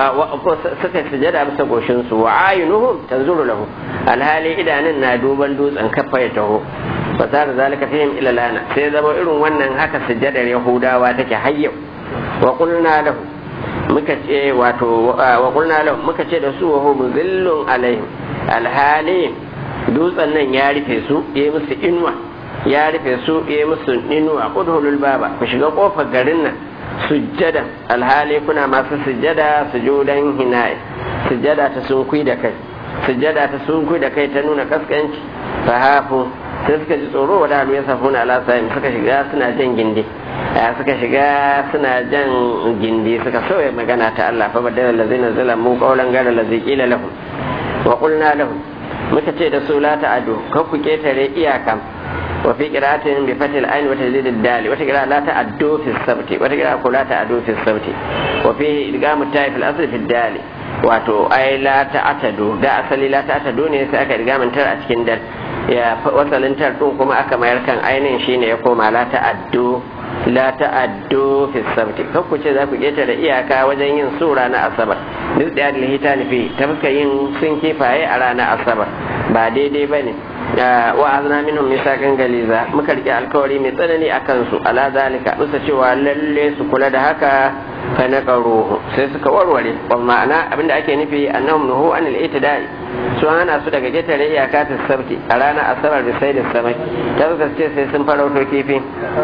suka sujada bisa goshin su wa ayunuhum tanzuru lahu alhali idanun na duban dutsen kafa ya taho fa sar zalika fihim ila lana sai zama irin wannan haka sujadar yahudawa take hayyau wa qulna lahu muka ce wato wa qulna lahu muka ce da su wa hum zillun alaihim alhali dutsen nan ya rufe su ya musu inuwa ya rufe su ya musu inuwa udhulul baba ku shiga kofar garin nan sujjada alhali kuna masu sujjada sujudan hinaye sujjada ta sunkui da kai sujjada ta sunkui da kai ta nuna kaskanci fahafu sai suka ji tsoro wa dalu ya safuna ala sa'im suka shiga suna jan gindi suka shiga suna jan gindi suka sauya magana ta Allah fa badala lazina zalamu qawlan gara lazi qila lahum wa qulna lahum muka ce da su la ta'adu kan ku ketare iyaka وفي قراءة بفتح العين وتجديد الدال وتقراء لا تعدوا في السبت وتقراء لا تعدوا في السبت وفيه إدغام التاء في الأصل في الدال wato ai la ta'tadu da asali la ta'tadu ne sai aka riga tar a cikin dal ya wasalin tar din kuma aka mayar kan ainihin shine ya koma la ta'addu la ta'addu fi sabti kan ku ce za ku da iyaka wajen yin sura na asabar duk da yadda hita nufi ta fuska yin sun kifaye a ranar asabar ba daidai ba ne wa azna minhum misaqan galiza muka rike alkawari mai tsanani akan su ala zalika bisa cewa lalle su kula da haka fa naqaruhu sai suka warware wal ma'ana abinda ake nufi annahum nuhu anil itidai su hana su daga getare iyaka ta sabti a ranar asabar da sai da samai ta suka ce sai sun farauto kifi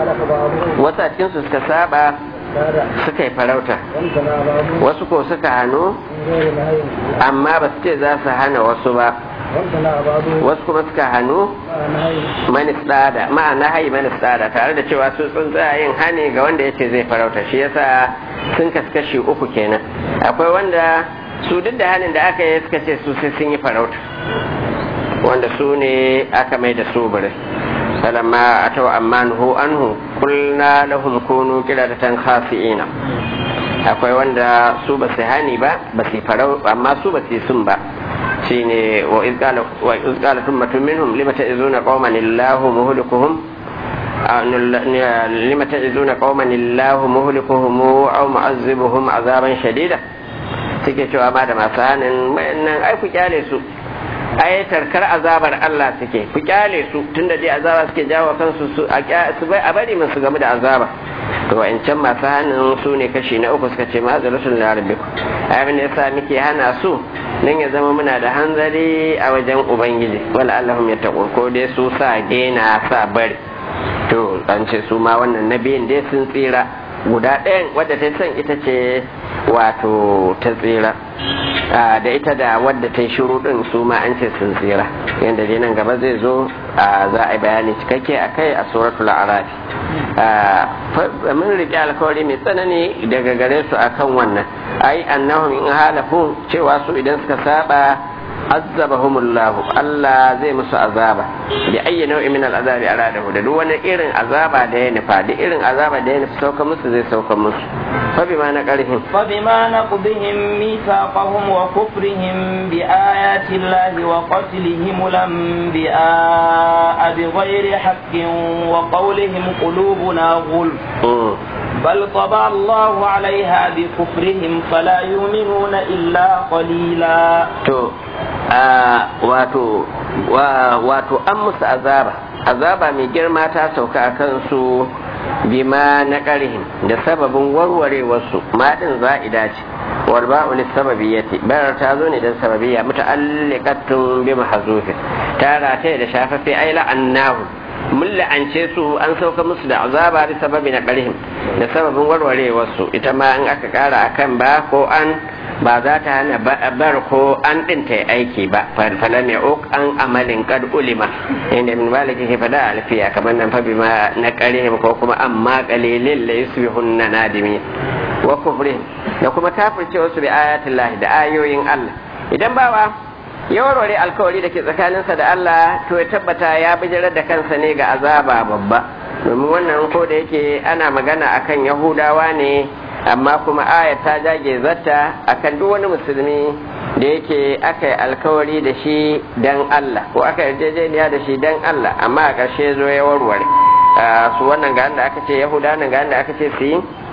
wasu a cikin su suka saba suka yi farauta wasu ko suka hannu amma ba su ce za su hana wasu ba wasu kuma suka hannu manistada ma'ana hayi manistada tare da cewa su tsuntsaye yin hani ga wanda ya ce zai farauta shi yasa sun kaskashi uku kenan akwai wanda su duk da hannun da aka yi suka ce su sai sun yi farauta wanda su ne aka mai da su bire falamma atau amma nuhu anhu kulna lahum kunu qiradatan khasi'ina akwai wanda su ba su hani ba ba su farau amma su ba su sun ba shine wa iz qala wa iz qala ummatun minhum lima ta'izuna qauman illahu muhlikuhum lima ta'izuna qauman illahu muhlikuhum aw mu'azzibuhum azaban shadida suke cewa ma da masu hanin nan ai ku kyale su ai tarkar azabar Allah suke ku kyale su tunda dai azaba suke jawo kansu su a bari mun su game da azaba to wa'ancan masu hannun su ne kashi na uku suka ce ma'azarasun larabiku abin da yasa muke hana su nan ya zama muna da hanzari a wajen ubangiji wala allahum ya taƙo ko dai su sa daina sa bari to an ce su ma wannan na biyun dai sun tsira guda ɗayan wadda ta san ita ce wato ta tsira da ita da wadda ta yi shiru ɗin su ma an ce sun tsira yadda dai nan gaba zai zo za a yi bayani cikakke a kai a suratul arafi mun riƙe alkawari mai tsanani daga gare su akan wannan ai annahum in halafu cewa su idan suka saba azabahumullahu Allah zai musu azaba bi ayyi nau'in min al'azabi aradahu da duk wani irin azaba da ya nufa da irin azaba da ya nufa sauka musu zai sauka musu fa bima na qarihim fa bima naqdihim mithaqahum wa kufrihim bi ayati llahi wa qatlihim al-anbiya'a bi ghairi haqqin wa qawlihim qulubuna ghulf بل طبع الله عليها بكفرهم فلا يؤمنون إلا قليلا wato wato an musu azaba azaba mai girma ta sauka a kansu bima na ƙarhin da sababin warwarewarsu maɗin za'ida ce wal ba'u lis sababiyyati bar ta zo ne dan sababiyya muta'alliqatun bi mahzufin ta rataye da shafafe ai la'annahu mun la'ance su an sauka musu da azaba bi sababi na ƙarhim da sababin warwarewarsu ita ma in aka ƙara akan ba ko an ba za ta hana bar ko an ɗin ta aiki ba falam ya uk an amalin kad ulima inda min maliki ke fada alfiya kamar nan fa bima na ƙarhim ko kuma amma qalilin la yusbihunna nadimi wa kufrihim da kuma kafircewa su bi ayatin lahi da ayoyin Allah idan bawa ya warware alkawari da ke tsakaninsa da Allah to ya tabbata ya bijirar da kansa ne ga azaba babba domin wannan ko da yake ana magana akan yahudawa ne amma kuma aya ta jage zata akan duk wani musulmi da yake aka yi alkawari da shi dan Allah ko aka yarjejeniya da shi dan Allah amma a ƙarshe zo ya warware su wannan ga da aka ce yahuda nan ga da aka ce su yi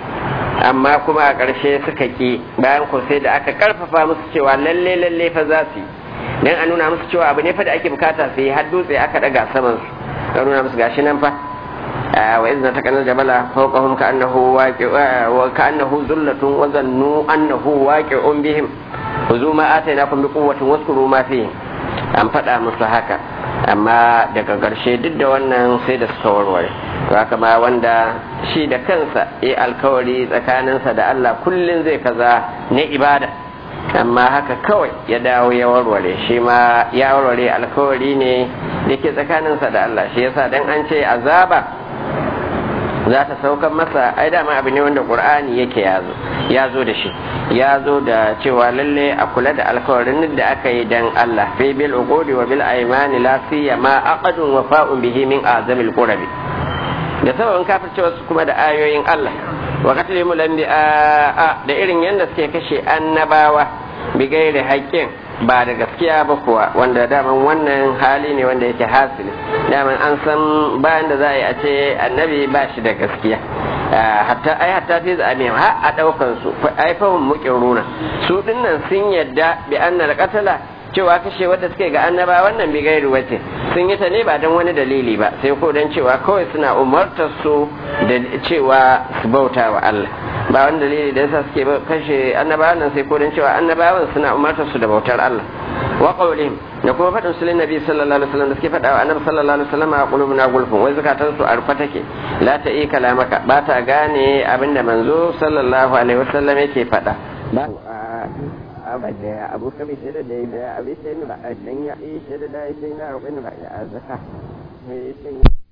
amma kuma a ƙarshe suka ki bayan ko sai da aka karfafa musu cewa lalle lalle fa za su yi dan a nuna musu cewa abu ne fa da ake bukata su yi har dutse aka daga saman su a nuna musu gashi nan fa wa izna ta kanar jabala fawqahum ka annahu waqi wa ka annahu zullatun wa zannu annahu waqi'un bihim khuzu ma atainakum bi quwwatin waskuru ma fihi an faɗa musu haka amma daga ƙarshe duk da wannan sai da suka warware to haka ma wanda shi da kansa ya alkawari tsakaninsa da Allah kullum zai kaza na ibada amma haka kawai ya dawo ya warware shi ma ya warware alkawari ne da ke tsakaninsa da Allah shi yasa dan an ce azaba za ta saukan masa ai dama abu ne wanda qur'ani yake yazo ya zo da shi ya zo da cewa lalle a kula da alkawarin da aka yi dan Allah fi bil uqudi wa bil aymani la siyama aqadun wafa'un bihi min azamil qurabi da sababin kafircewa su kuma da ayoyin Allah wa qatlu a da irin yanda suke kashe annabawa bi gairi haƙƙin ba da gaskiya ba kuwa wanda daman wannan hali ne wanda yake hasili daman an san bayan da za a yi a ce annabi ba shi da gaskiya hatta ai hatta fi zaɓe ha a ɗaukan su ai fahim muƙin runa su dinnan sun yadda bi annal qatala cewa kashe wadda suke ga annaba wannan bi gairu wace sun yi ta ne ba don wani dalili ba sai ko don cewa kawai suna umartar su da cewa su bauta wa Allah ba wani dalili da yasa suke kashe annabawan nan sai ko don cewa annabawan suna umartar su da bautar Allah wa qawlihim da kuma faɗin su nabi sallallahu alaihi wasallam da suke faɗa wa annabi sallallahu alaihi wasallam a qulubuna gulfun wai zakatan su arfa take la ta yi kalamaka ba ta gane abinda manzo sallallahu alaihi wasallam yake faɗa ba abada abu kabi sai da da abi sai ni ba dan ya yi sai da da sai na roƙin ba ya zaka sai